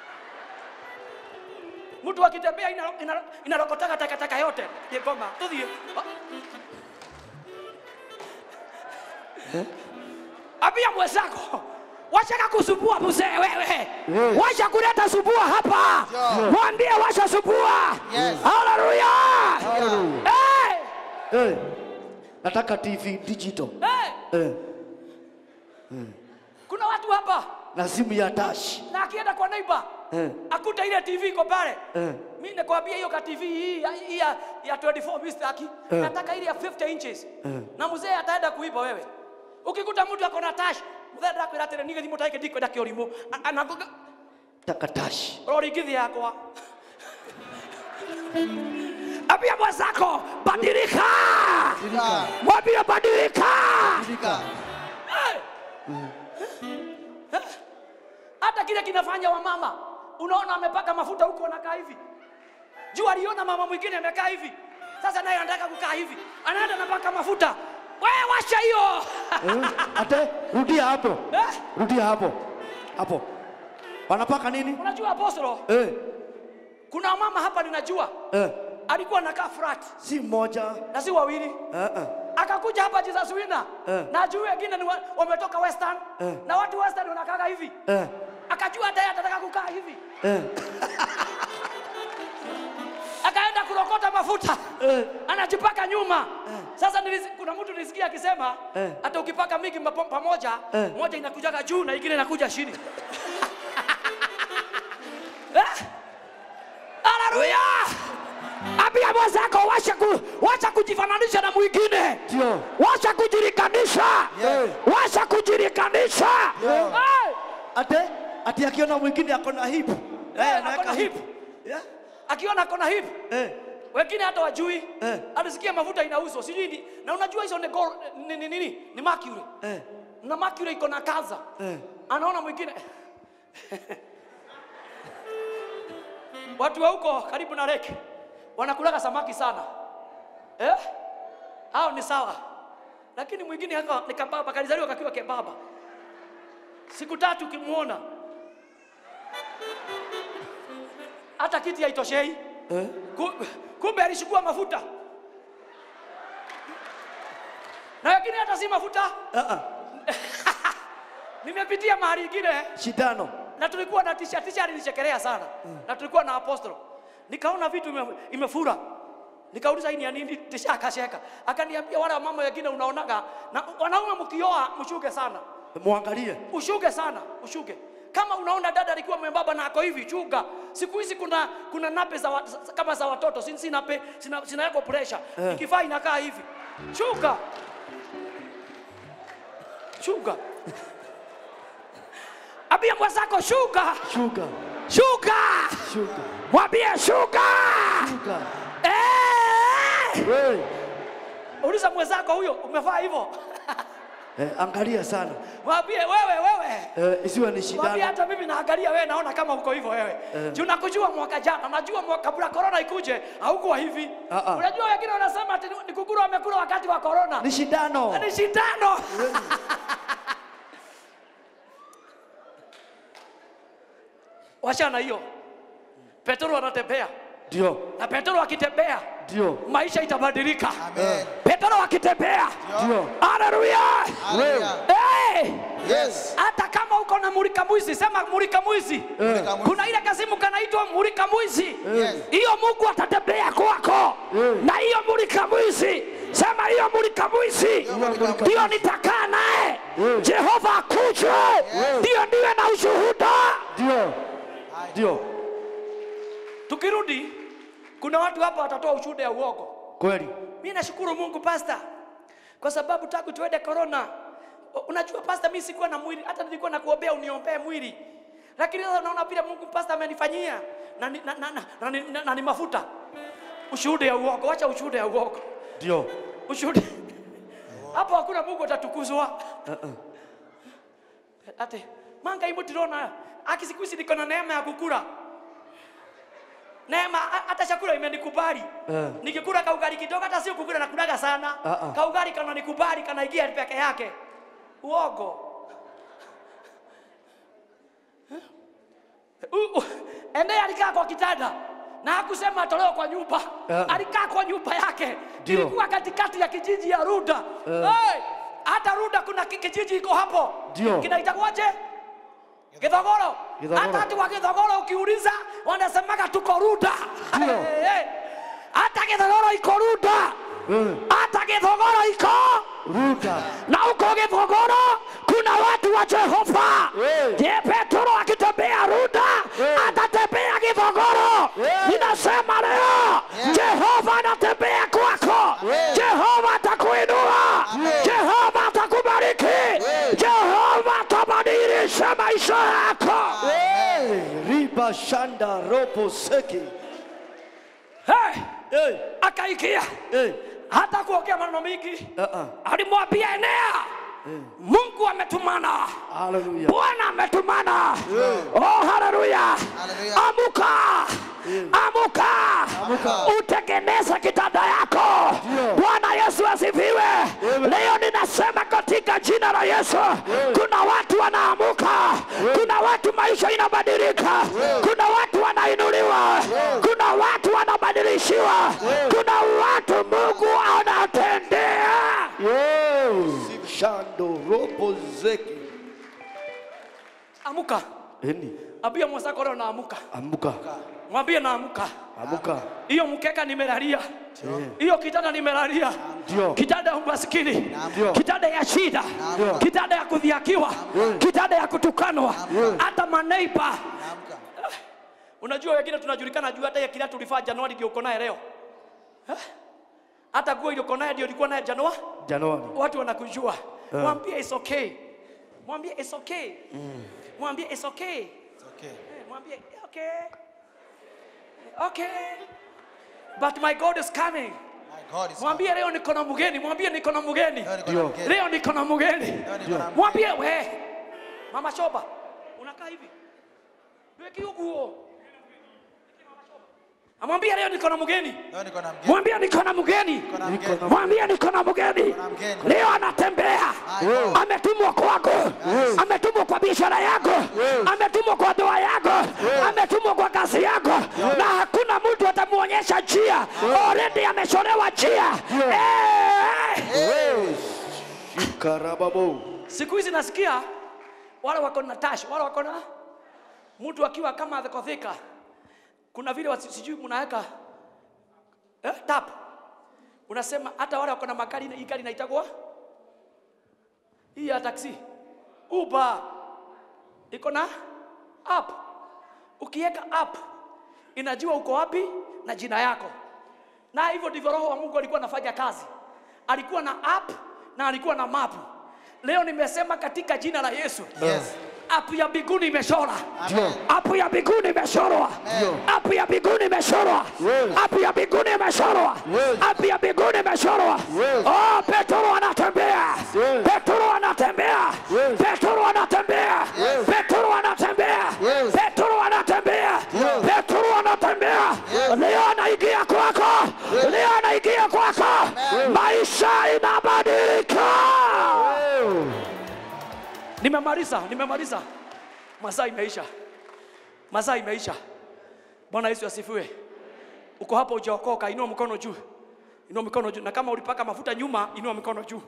mtu akitembea inaro- inaro- inarokotaka takataka yote yegoma tuthie ambia mwenzako wachaka kusumbua mzee wewe wacha kuleta sumbua hapa Yeah. mwambie wacha sumbua Yes. haleluya Hallelujah. hey! Eh, nataka tv digital hey! eh, kuna watu hapa na simu ya tash na akienda kwa neighbor Eh. akuta ile tv iko pale Eh. mi nakwambia hiyo ka tv hii ya, hii ya, ya 24 mi sitaki nataka ile ya 50 inches na mzee ataenda kuiba wewe ukikuta mtu ako na tash mzee ndakwira atĩrĩ niĩ thimũ taike ndikwenda kĩũrimũ anagoga taka tash rorigithi yakwa ambia mwenzako badilika Badilika. mwambie badilika Badilika. hata kile kinafanya wamama unaona amepaka mafuta huko anakaa hivi juu aliona mama mwingine amekaa hivi sasa naye anataka kukaa hivi anaenda anapaka mafuta we washa hiyo eh, ate rudia hapo Eh? rudia hapo hapo wanapaka nini unajua apostolo eh, kuna mama hapa ninajua eh, alikuwa anakaa frat si mmoja na si wawili eh, eh. akakuja hapa Jesus Winner Eh. na juu wengine ni wa- wametoka western Eh. na watu western wanakaga hivi Eh, akajua hata yeye atataka kukaa hivi eh, akaenda kurokota mafuta eh. anajipaka nyuma sasa nilisi, kuna mtu nilisikia akisema Eh. hata ukipaka mingi mapo- pamoja Eh. moja inakujaga juu na ingine inakuja chini Eh? haleluya ambia mwenzako wacha, ku, wacha kujifananisha na mwingine Ndio. wacha kujirikanisha Yeah. wacha kujirikanisha Yeah. Eh, ate ati akiona mwingine ako na hip Eh, anaweka ako na hip. Yeah. akiona kona hivi Eh, wengine hata wajui Eh. alisikia mafuta inauzwa sijui ni- na unajua hizo ni, gold, ni, ni, ni, ni mercury eh, na mercury iko na kanza eh. anaona mwingine watu wa huko karibu na lake wanakulaga samaki sana eh? hao ni sawa lakini mwingine haka ni kababa kalizaliwa kakiwa kebaba siku tatu ukimwona hata kiti haitoshei Eh? Ku- kumbe alishukua mafuta na wengine hata si mafuta Ah, ah. nimepitia mahali ingine shindano na tulikuwa na tisha tisha alinichekelea sana na tulikuwa na apostolo nikaona vitu ime, imefura nikauliza hii ni ya nini tisha akasheka akaniambia wale wamama wengine unaonaga na wanaume mkioa mshuke sana mwangalie ushuke sana ushuke kama unaona dada alikuwa mwembamba na ako hivi chuga siku hizi kuna kuna nape za, wa, za- kama za watoto si, si nape sina, sinawekwa pressure Eh. ikifaa inakaa hivi shuka shuka ambia mwenzako shuka shuka shuka shuka mwambie shuka shuka Eh! Hey. uliza mwenzako huyo umevaa hivyo Eh, angalia sana mwambie wewe wewe eh, isiwe ni Mwambie shindano hata mimi naangalia wewe naona kama uko hivyo wewe. Eh. Juu nakujua mwaka jana, najua mwaka kabla corona ikuje haukuwa hivi. Ah, ah. Unajua wengine wanasema ati ni- ni kukuru wamekula wakati wa corona. ni shindano Ni shindano. Wachana hiyo. Petro anatembea ndio na Petro akitembea ndio maisha itabadilika. Amen. Petro akitembea, ndio haleluya! Hallelujah. Hey! Yes. hata kama uko na mulika mwizi sema mulika mwizi Mulika mwizi. kuna ile kazimu kanaitwa mulika mwizi Yes. hiyo mungu atatembea kwako Eh. na hiyo mulika mwizi sema hiyo mulika mwizi mulika mwizi. ndiyo nitakaa naye Eh. jehova akuje ndiyo ndiwe na ushuhuda ndio ndio tukirudi kuna watu hapa watatoa ushuhuda ya uongo kweli mi nashukuru mungu pasta kwa sababu tangu tuende korona unajua pasta mi sikuwa na mwili hata nilikuwa nakuombea uniombee mwili lakini sasa unaona vile mungu pasta amenifanyia na, ni- na, na, na, na, na, na, na ni mafuta ushuhuda ya uongo wacha ushuhuda ya uongo ndio ushuhuda hapo hakuna mungu atatukuzwa ate manga imu tirona aki siku hizi niko na neema ya kukula neema ha- hata chakula imenikubali Eh. nikikula kaugari kidogo hata sio kukula nakulaga sana Ah, ah. kaugari kana nikubali kanaingia peke yake uogo U- u- ende alikaa kwa kitanda na hakusema atolewe kwa nyumba Eh. alikaa kwa nyumba yake Ndio. ilikuwa katikati ya kijiji ya Ruda hey, hata Ruda kuna ki- kijiji iko hapo Ndio. kinaitwaje Githogoro Githogoro. hata watu wa Githogoro ukiuliza wanasemaga tuko Ruda Ndio. Hey, hey. hata Githogoro iko Ruda Eh, hata Githogoro iko ruta na huko Githogoro kuna watu wa Jehova. Eh. Je, Petro akitembea Ruda Eh. atatembea Githogoro? Eh. Ninasema leo Jehova anatembea kwako, Jehova atakuinua, Jehova atakubariki, Jehova atabadilisha maisha yako. Eh, riba shanda robo seki Hey, Eh, akaikia eh, hata kuongea maneno mingi, ah, ah. alimwambia Enea, Mungu ametumana haleluya Bwana ametumana. Oh, haleluya! Haleluya. Amuka, amuka, Amuka. utengeneze kitanda yako. Ndio. Bwana Yesu asifiwe. Leo ninasema katika jina la Yesu, kuna watu wanaamuka, kuna watu maisha inabadilika, kuna watu wanainuliwa, kuna watu wanabadilishiwa, kuna watu Mungu anatendea. Yo, shando robo zeki Amuka, eni ambia mwenzako leo naamuka, amuka mwambie naamuka. amuka hiyo mkeka nimelalia hiyo kitanda nimelalia Ndio. kitanda ya umaskini Ndio. kitanda ya shida Ndio. kitanda ya kudhiakiwa kitanda ya kutukanwa hata maneiba Naamka. unajua wengine tunajulikana juu hata ya kila tulifaa januari ndio uko naye leo Eh? hata nguo ile uko naye ndio ulikuwa naye januari januari watu wanakujua mwambie it's okay mwambie it's okay mwambie it's okay It's okay. Eh, mwambie okay okay but my god is coming My God is mwambie leo niko na mgeni mwambie niko na mgeni Leo niko Ndio. na mgeni. leo niko na mgeni Leo niko na mgeni. mwambie we mama shoba unakaa hivi weki hukuo amwambie leo niko na mgeni Leo niko na mgeni. mwambie niko na mgeni Niko na Niko mgeni. na- mwambie niko na mgeni na mgeni. leo anatembea My God. ametumwa kwako ametumwa kwa biashara yako ametumwa kwa ndoa yako ametumwa kwa kazi yako na hakuna mtu atamuonyesha njia already ameshorewa njia Eh! karababo siku hizi nasikia wale wako na tash wale wako na mtu akiwa kama athekothika kuna vile wasi- sijui mnaweka eh, tap unasema hata wale wako na magari hii gari inaitagwa hii ya taksi uber iko na app ukiweka app inajua uko wapi na jina yako na hivyo ndivyo roho wa mungu alikuwa anafanya kazi alikuwa na app na alikuwa na mapu leo nimesema katika jina la yesu Yes. app ya mbinguni imeshora Amen. app ya mbinguni imeshorwa app ya mbinguni imeshorwa Yes. app ya mbinguni imeshorwa Yes. app ya mbinguni imeshorwa Yes. oh petro anatembea Yes. petro anatembea Yes. petro anatembea Yes. petro anatembea Yes. petro anatembea Yes. petro anatembea Yes. leo anaingia kwako leo anaingia kwako maisha inabadilika nimemaliza nimemaliza masaa imeisha masaa imeisha bwana yesu asifiwe uko hapo ujaokoka inua mkono juu inua mikono juu na kama ulipaka mafuta nyuma inua mikono juu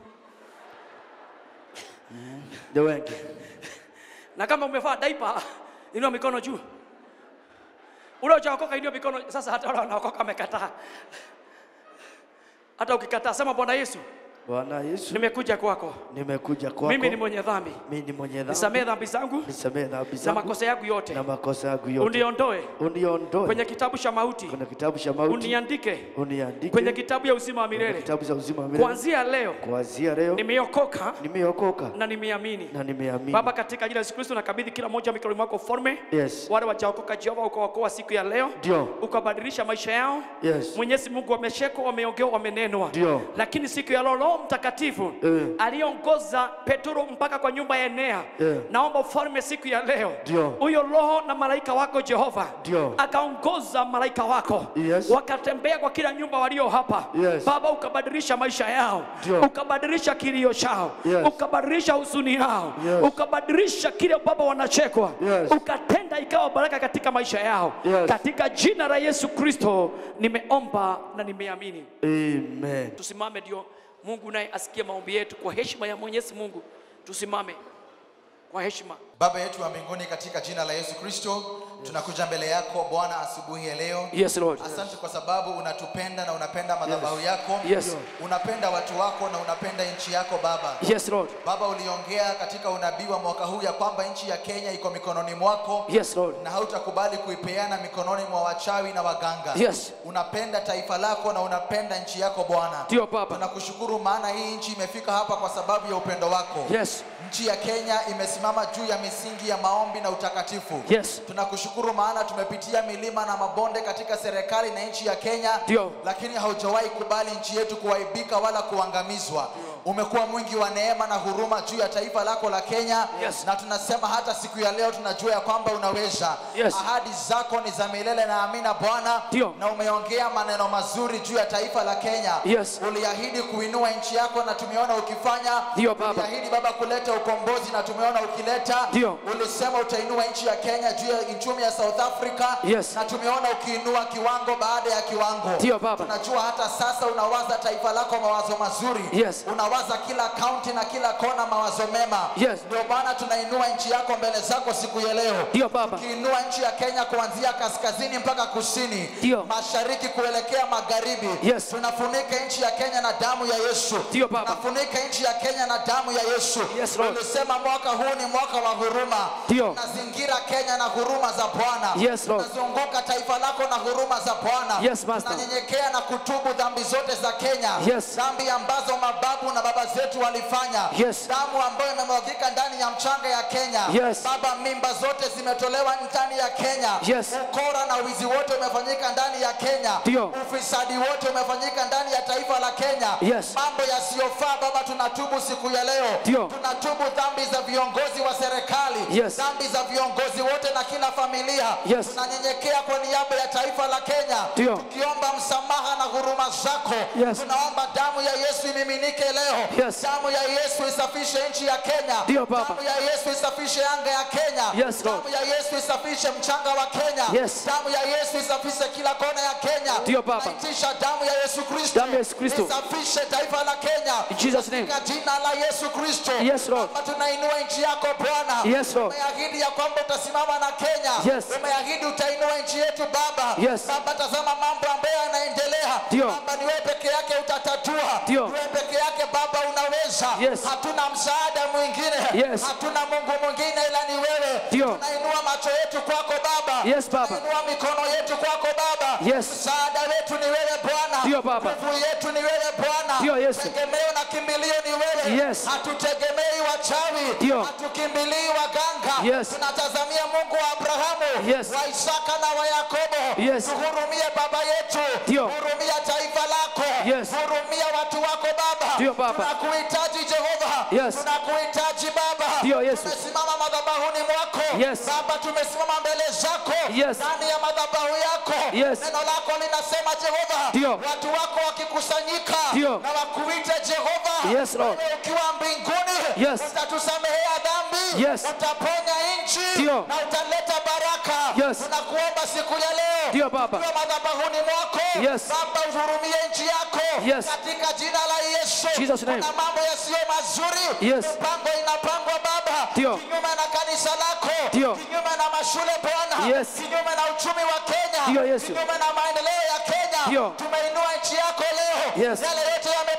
ndio wengi na kama umevaa daipa inua mikono juu ule ujaokoka inua mikono sasa hata wale wanaokoka amekataa hata ukikataa sema bwana yesu Bwana Yesu, nimekuja kwako, nimekuja kwako. mimi ni mwenye dhambi, Mimi ni mwenye dhambi. nisamehe dhambi zangu Nisamehe dhambi na zangu makosa yangu yote, na makosa yangu yote. uniondoe Uniondoe kwenye kitabu cha mauti, kwenye kitabu cha mauti. uniandike Uniandike kwenye kitabu ya uzima wa kwenye milele. kitabu cha uzima wa milele. Kuanzia leo Kuanzia leo nimeokoka nimeokoka na nimeamini. na nimeamini. Baba, katika jina la Yesu Kristo nakabidhi kila mmoja mikononi mwako ufalme. Yes. Wale wajaokoka Jehova, ukawaokoa siku ya leo, Ndio. ukabadilisha maisha yao. Yes. Mwenyezi Mungu, wameshekwa, wameongewa, wamenenwa, Ndio. lakini siku ya leo Roho Mtakatifu Eh. aliongoza Petro mpaka kwa nyumba ya Enea. Eh. Naomba ufalme siku ya leo, Ndio. huyo Roho na malaika wako Jehova Ndio. akaongoza malaika wako Yes. wakatembea kwa kila nyumba walio hapa Yes. Baba, ukabadilisha maisha yao, Ndio. ukabadilisha kilio chao, Yes. ukabadilisha huzuni yao, Yes. ukabadilisha kile Baba wanachekwa, Yes. ukatenda ikawa baraka katika maisha yao, Yes. katika jina la Yesu Kristo nimeomba na nimeamini. Amen. Tusimame ndio Mungu naye asikie maombi yetu kwa heshima ya Mwenyezi Mungu. Tusimame kwa heshima. Baba yetu wa mbinguni, katika jina la Yesu Kristo tunakuja mbele yako Bwana asubuhi ya leo. Yes Lord. Asante kwa sababu unatupenda na unapenda madhabahu yako. Yes. Unapenda watu wako na unapenda nchi yako Baba. Yes Lord. Baba, uliongea katika unabii wa mwaka huu ya kwamba nchi ya Kenya iko mikononi mwako Yes Lord. na hautakubali kuipeana mikononi mwa wachawi na waganga. Yes. Unapenda taifa lako na unapenda nchi yako Bwana. Ndio Baba. Tunakushukuru maana hii nchi imefika hapa kwa sababu ya upendo wako. Yes. Nchi ya Kenya imesimama juu ya misingi ya maombi na utakatifu. Yes. Tunakushukuru maana tumepitia milima na mabonde katika serikali na nchi ya Kenya, Ndio. lakini haujawahi kubali nchi yetu kuaibika wala kuangamizwa. Umekuwa mwingi wa neema na huruma juu ya taifa lako la Kenya Yes. na tunasema hata siku ya leo tunajua ya kwamba unaweza. Yes. Ahadi zako ni za milele na amina Bwana, Ndio. na umeongea maneno mazuri juu ya taifa la Kenya. Yes. Uliahidi kuinua nchi yako na tumeona ukifanya. Ndio, Baba. Uliahidi Baba kuleta ukombozi na tumeona ukileta. Ndio. Ulisema utainua nchi ya Kenya juu ya uchumi ya South Africa Yes. na tumeona ukiinua kiwango baada ya kiwango. Ndio, Baba. Tunajua hata sasa unawaza taifa lako mawazo mazuri. Yes. Unawaza kila kaunti na kila kona mawazo mema. Yes. Ndio maana tunainua nchi yako mbele zako siku ya leo. Ndio Baba. Ukiinua nchi ya Kenya kuanzia kaskazini mpaka kusini, Ndio. mashariki kuelekea magharibi. Yes. Tunafunika nchi ya Kenya na damu ya Yesu. Ndio, Baba. Tunafunika nchi ya Kenya na damu ya Yesu. Yes, Lord. Ulisema mwaka huu ni mwaka wa huruma. Ndio. Tunazingira Kenya na huruma za Bwana. Yes, Lord. Tunazunguka taifa lako na huruma za Bwana. Yes, Master. Tunanyenyekea na kutubu dhambi zote za Kenya. Yes. Dhambi ambazo mababu na baba zetu walifanya. Yes. Damu ambayo imemwagika ndani ya mchanga ya Kenya. Yes. Baba, mimba zote zimetolewa ndani ya Kenya. Yes. Ukora na wizi wote umefanyika ndani ya Kenya. Ndio. Ufisadi wote umefanyika ndani ya taifa la Kenya. Yes. Mambo yasiyofaa Baba, tunatubu siku ya leo. Ndio. Tunatubu dhambi za viongozi wa serikali. Yes. Dhambi za viongozi wote na kila familia. Yes. Tunanyenyekea kwa niaba ya taifa la Kenya. Ndio. Tukiomba msamaha na huruma zako. Yes. Tunaomba damu ya Yesu imiminike leo. Yes. Damu ya Yesu isafishe nchi ya Kenya. Ndio, Baba. Damu ya Yesu isafishe anga ya Kenya. Yes, Lord. Damu ya Yesu isafishe mchanga wa Kenya. Yes. Damu ya Yesu isafishe kila kona ya Kenya. Ndio, Baba. Naitisha damu ya Yesu Kristo. Damu ya Yesu Kristo. Isafishe taifa la Kenya. In Jesus' name. Katika jina la Yesu Kristo. Yes, Lord. Baba, tunainua nchi yako Bwana. Yes, Lord. Umeahidi ya kwamba utasimama na Kenya. Yes. Umeahidi utainua nchi yetu Baba. Yes. Baba, tazama mambo ambayo yanaendelea. Ndio. Baba, ni wewe peke yake utatatua. Ndio. Ni wewe peke yake Baba unaweza. Yes. Hatuna msaada mwingine. Yes. Hatuna Mungu mwingine ila ni wewe. Ndio. Tunainua macho yetu kwako Baba. Yes, Baba. Tunainua mikono yetu kwako Baba. Yes. Msaada wetu ni wewe Bwana. Ndio, Baba. Nguvu yetu ni wewe Bwana. Ndio, Yesu. Tegemeo na kimbilio ni wewe. Yes. Hatutegemei wachawi. Ndio. Hatukimbilii waganga. Yes. Tunatazamia Mungu wa Abrahamu, Yes. wa Isaka na wa Yakobo. Yes. Tuhurumie Baba yetu. Ndio. Hurumia taifa lako. Yes. Hurumia watu wako Baba. Ndio, Baba. Tunakuhitaji Jehova. Yes. Tunakuhitaji Baba. Ndio, Yesu. Tumesimama madhabahuni mwako. Yes. Baba tumesimama mbele zako. Yes. Ndani ya madhabahu yako. Yes. Neno lako linasema Jehova. Ndio. Watu wako wakikusanyika. Ndio. Na wakuite Jehova. Yes, Lord. Wewe ukiwa mbinguni. Yes. Utatusamehea dhambi. Yes. Utaponya nchi. Ndio. Na utaleta baraka. Yes. Tunakuomba siku ya leo. Ndio, Baba. Tukiwa madhabahuni mwako. Yes. Baba uhurumie nchi yako. Yes. Katika jina la Yesu. Jesus' name. Kuna mambo yasiyo mazuri. Yes. Mipango inapangwa Baba. Ndio. Kinyume na kanisa lako. Ndio. Kinyume na mashule Bwana. Yes. Kinyume na uchumi wa Kenya. Ndio, Yesu. Kinyume na maendeleo ya Kenya. Ndio. Tumeinua nchi yako leo. Yes. Yale yote yamepangwa kwa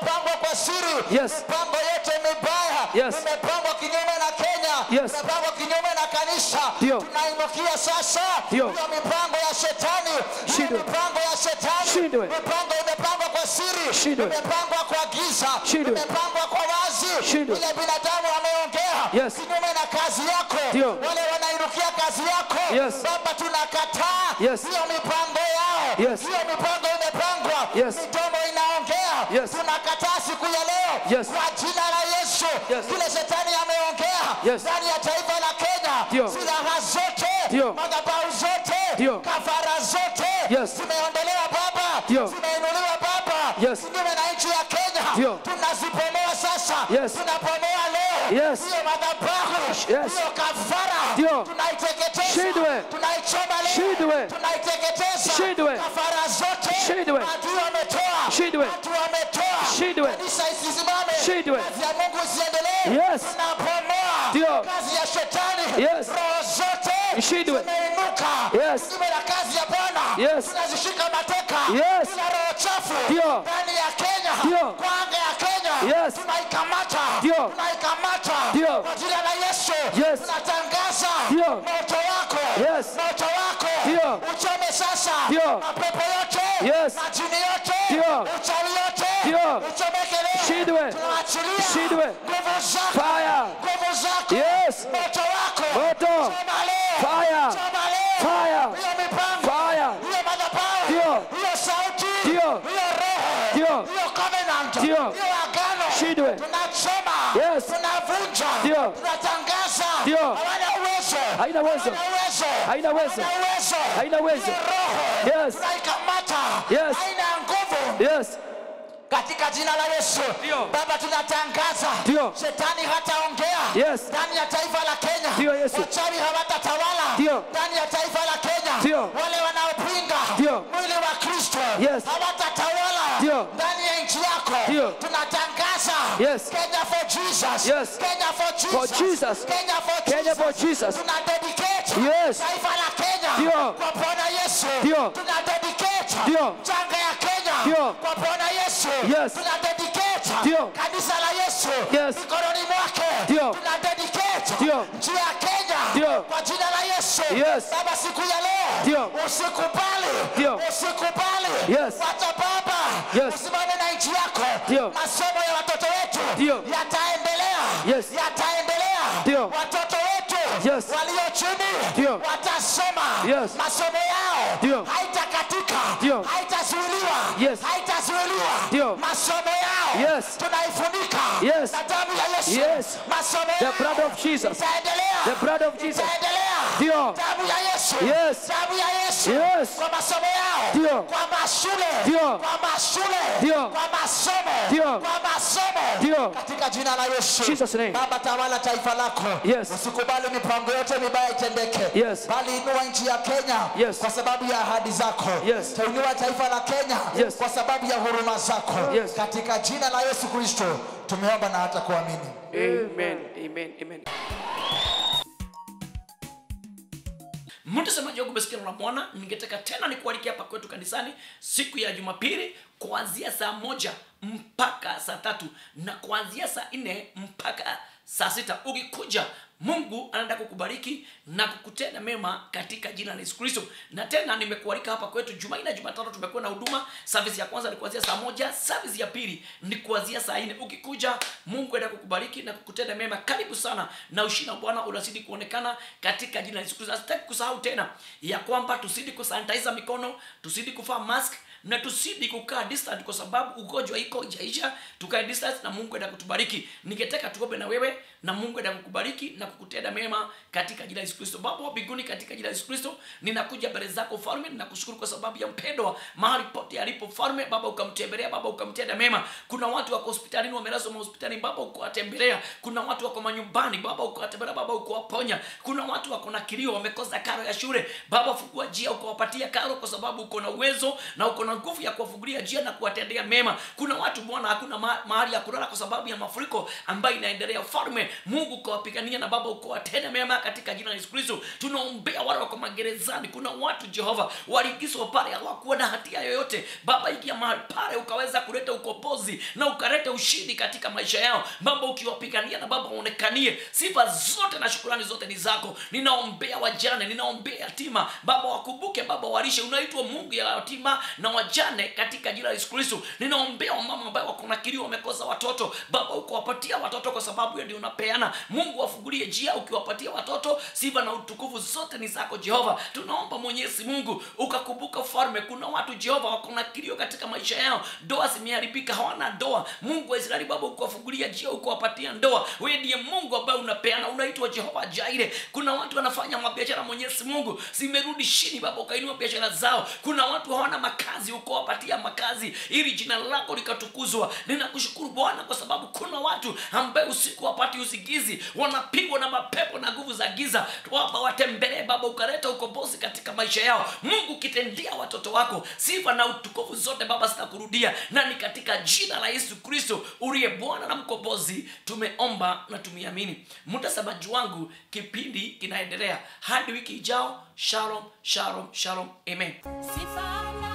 kwa siri Yes. mipango yote mibaya Yes. imepangwa kinyume na kenya Yes. imepangwa kinyume na kanisa Ndio. tunainukia sasa Ndio. hiyo mipango ya shetani hiyo Shindwe. mipango ya shetani Shindwe. mipango imepangwa kwa siri Shindwe. imepangwa kwa giza Shindwe. imepangwa kwa wazi Shindwe. ile binadamu ameongea Yes. kinyume na kazi yako Ndio. wale wanainukia kazi yako Yes. baba tunakataa Yes. hiyo mipango yao Yes. hiyo mipango imepangwa Yes. midomo inaongea Yes. tunakataa siku ya leo Yes. kwa jina la yesu Yes. kile shetani ameongea Yes. ndani ya taifa la kenya Ndio. silaha zote Ndio. madhabahu zote Ndio. kafara zote Yes. zimeondolewa baba Ndio. zimeinuliwa baba Yes. kinyume na nchi ya kenya Ndio. tunazipomoa sasa Yes. tunapomoa leo Yes. hiyo madhabahu Yes. hiyo kafara Ndio. tunaiteketeza Shindwe. tunaichoma leo Shindwe. tunaiteketeza Shindwe. kafara zote Shindwe. adui wametoa Shindwe. watu wametoa Shindwe. kanisa isisimame Shindwe. kazi ya mungu isiendelee Yes. tunapomoa Ndio. kazi ya shetani Yes. roho zote Shindwe. zimeinuka Yes. kinyume na kazi ya bwana Yes. tunazishika mateka Yes. kila roho chafu Ndio. ndani ya kenya Ndio. kwa anga ya kenya Yes. tunaikamata Ndio. tunaikamata Ndio. kwa jina la yesu Yes. tunatangaza Ndio. moto wako Yes. moto wako Ndio. uchome sasa Ndio. mapepo yote Yes. majini yote Ndio. uchawi yote Ndio. uchomeke leo Shindwe. tunaachilia Shindwe. nguvu zako Fire. nguvu zako Yes. moto wako Moto. choma leo Fire. choma leo Fire. hiyo mipango Fire. hiyo madhabahu Ndio. hiyo sauti Ndio. hiyo roho Ndio. hiyo covenant Ndio. hiyo agano Shindwe. tunachoma Yes. tunavunja Ndio. tunatangaza Ndio. hawana uwezo Haina uwezo. hawana uwezo Haina uwezo. hawana uwezo Haina uwezo. hiyo roho Yes. tunaikamata Yes. haina nguvu Yes. katika jina la yesu Ndio. baba tunatangaza Ndio. shetani hataongea Yes. ndani ya taifa la kenya Ndio, Yesu. wachawi hawatatawala Ndio. ndani ya taifa la kenya Ndio. wale wanaopinga Ndio. mwili wa kristo Yes. hawatatawala Ndio. ndani ya nchi yako Ndio. tunatangaza Yes. kenya for jesus Yes. kenya for jesus For Jesus. kenya for Kenya for jesus Jesus. tuna dedicate Yes. taifa la kenya Ndio. kwa bwana yesu Ndio. tuna dedicate Ndio. janga ya kenya Ndio. kwa bwana yesu Yes. tuna dedicate Ndio. kanisa la yesu Yes. mikononi mwake Ndio. tuna dedicate Ndio. nchi ya kenya Ndio. kwa jina la yesu Yes. baba siku ya leo Ndio. usikubali Ndio. usikubali Yes. wacha baba Yes. usimame na nchi yako Ndio. masomo ya watoto wetu Ndio. yataendelea Yes. yataendelea Ndio. watoto wetu Yes. walio chini Ndio. watasoma Yes. masomo yao Ndio. haitakatika Ndio. haitazuiliwa Yes. haitazuiliwa Ndio. masomo yao Yes. tunaifunika Yes. na damu ya yesu Yes. masomo The yao blood of Jesus. itaendelea The blood of Jesus. itaendelea Ndio. damu ya yesu Yes. damu ya yesu Yes. kwa masomo yao Ndio. kwa mashule Ndio. kwa mashule Ndio. kwa masomo Ndio. kwa masomo Ndio. katika jina la yesu Jesus' name. baba tawala taifa lako Yes. usikubali mipango yote mibaya itendeke Yes. bali inua nchi ya kenya Yes. kwa sababu ya ahadi zako Yes. tainua taifa la kenya Yes. kwa sababu ya huruma zako Yes. katika jina la yesu kristo tumeomba na hata kuamini Amen. Amen. Amen. mtazamaji wangu umesikia neno la bwana ningetaka tena nikualike hapa kwetu kanisani siku ya jumapili kuanzia saa moja mpaka saa tatu na kuanzia saa nne mpaka saa sita ukikuja mungu anaenda kukubariki na kukutenda mema katika jina la yesu kristo na tena nimekualika hapa kwetu jumanne na jumatano tumekuwa na huduma service ya kwanza ni kuanzia saa moja service ya pili ni kuanzia saa nne ukikuja mungu anaenda kukubariki na kukutenda mema karibu sana na ushina wa bwana unazidi kuonekana katika jina la yesu kristo sitaki kusahau tena ya kwamba tusidi kusanitiza mikono tusidi kuvaa mask na tusidi kukaa distant kwa sababu ugonjwa iko ijaisha tukae distance na mungu enda kutubariki ningetaka tuombe na wewe na mungu enda kukubariki na kukutenda mema katika jina la yesu kristo baba wa mbinguni katika jina la yesu kristo ninakuja mbele zako falme ninakushukuru kwa sababu ya mpendwa mahali pote alipo falme baba ukamtembelea baba ukamtenda mema kuna watu wako hospitalini wamelazwa mahospitalini baba ukawatembelea kuna watu wako manyumbani baba ukawatembelea baba ukawaponya kuna watu wako na kilio wamekosa karo ya shule baba fungua njia ukawapatia karo kwa sababu uko na uwezo na uko na na nguvu ya kuwafungulia njia na kuwatendea mema kuna watu bwana hakuna ma- mahali ya kulala kwa sababu ya mafuriko ambayo inaendelea ufalme mungu ukawapigania na baba ukawatenda mema katika jina la yesu kristo tunaombea wale wako magerezani kuna watu jehova waliingizwa pale hawakuwa na hatia yoyote baba ingia mahali pale ukaweza kuleta ukombozi na ukaleta ushindi katika maisha yao baba ukiwapigania na baba waonekanie sifa zote na shukurani zote ni zako ninaombea wajane ninaombea yatima baba wakumbuke baba walishe unaitwa mungu ya yatima na wajane katika jina la yesu kristo ninaombea wamama ambayo wako na kilio wamekosa watoto baba ukawapatia watoto kwa sababu ya ndio unapeana mungu wafungulie njia ukiwapatia watoto sifa na utukufu zote ni zako jehova tunaomba mwenyezi mungu ukakumbuka ufalme kuna watu jehova wako na kilio katika maisha yao ndoa zimeharibika hawana ndoa mungu wa israeli baba ukawafungulia njia ukawapatia ndoa wewe ndiye mungu ambaye unapeana unaitwa jehova jaire kuna watu wanafanya mabiashara mwenyezi mungu zimerudi chini baba ukainua biashara zao kuna watu hawana makazi ukawapatia makazi ili jina lako likatukuzwa ninakushukuru bwana kwa sababu kuna watu ambaye usiku wapati usingizi wanapigwa na mapepo na nguvu za giza baba watembelee baba ukaleta ukombozi katika maisha yao mungu ukitendea watoto wako sifa na utukufu zote baba zitakurudia na ni katika jina la yesu kristo uliye bwana na mkombozi tumeomba na tumeamini mtazamaji wangu kipindi kinaendelea hadi wiki ijao shalom shalom shalom amen Sifa na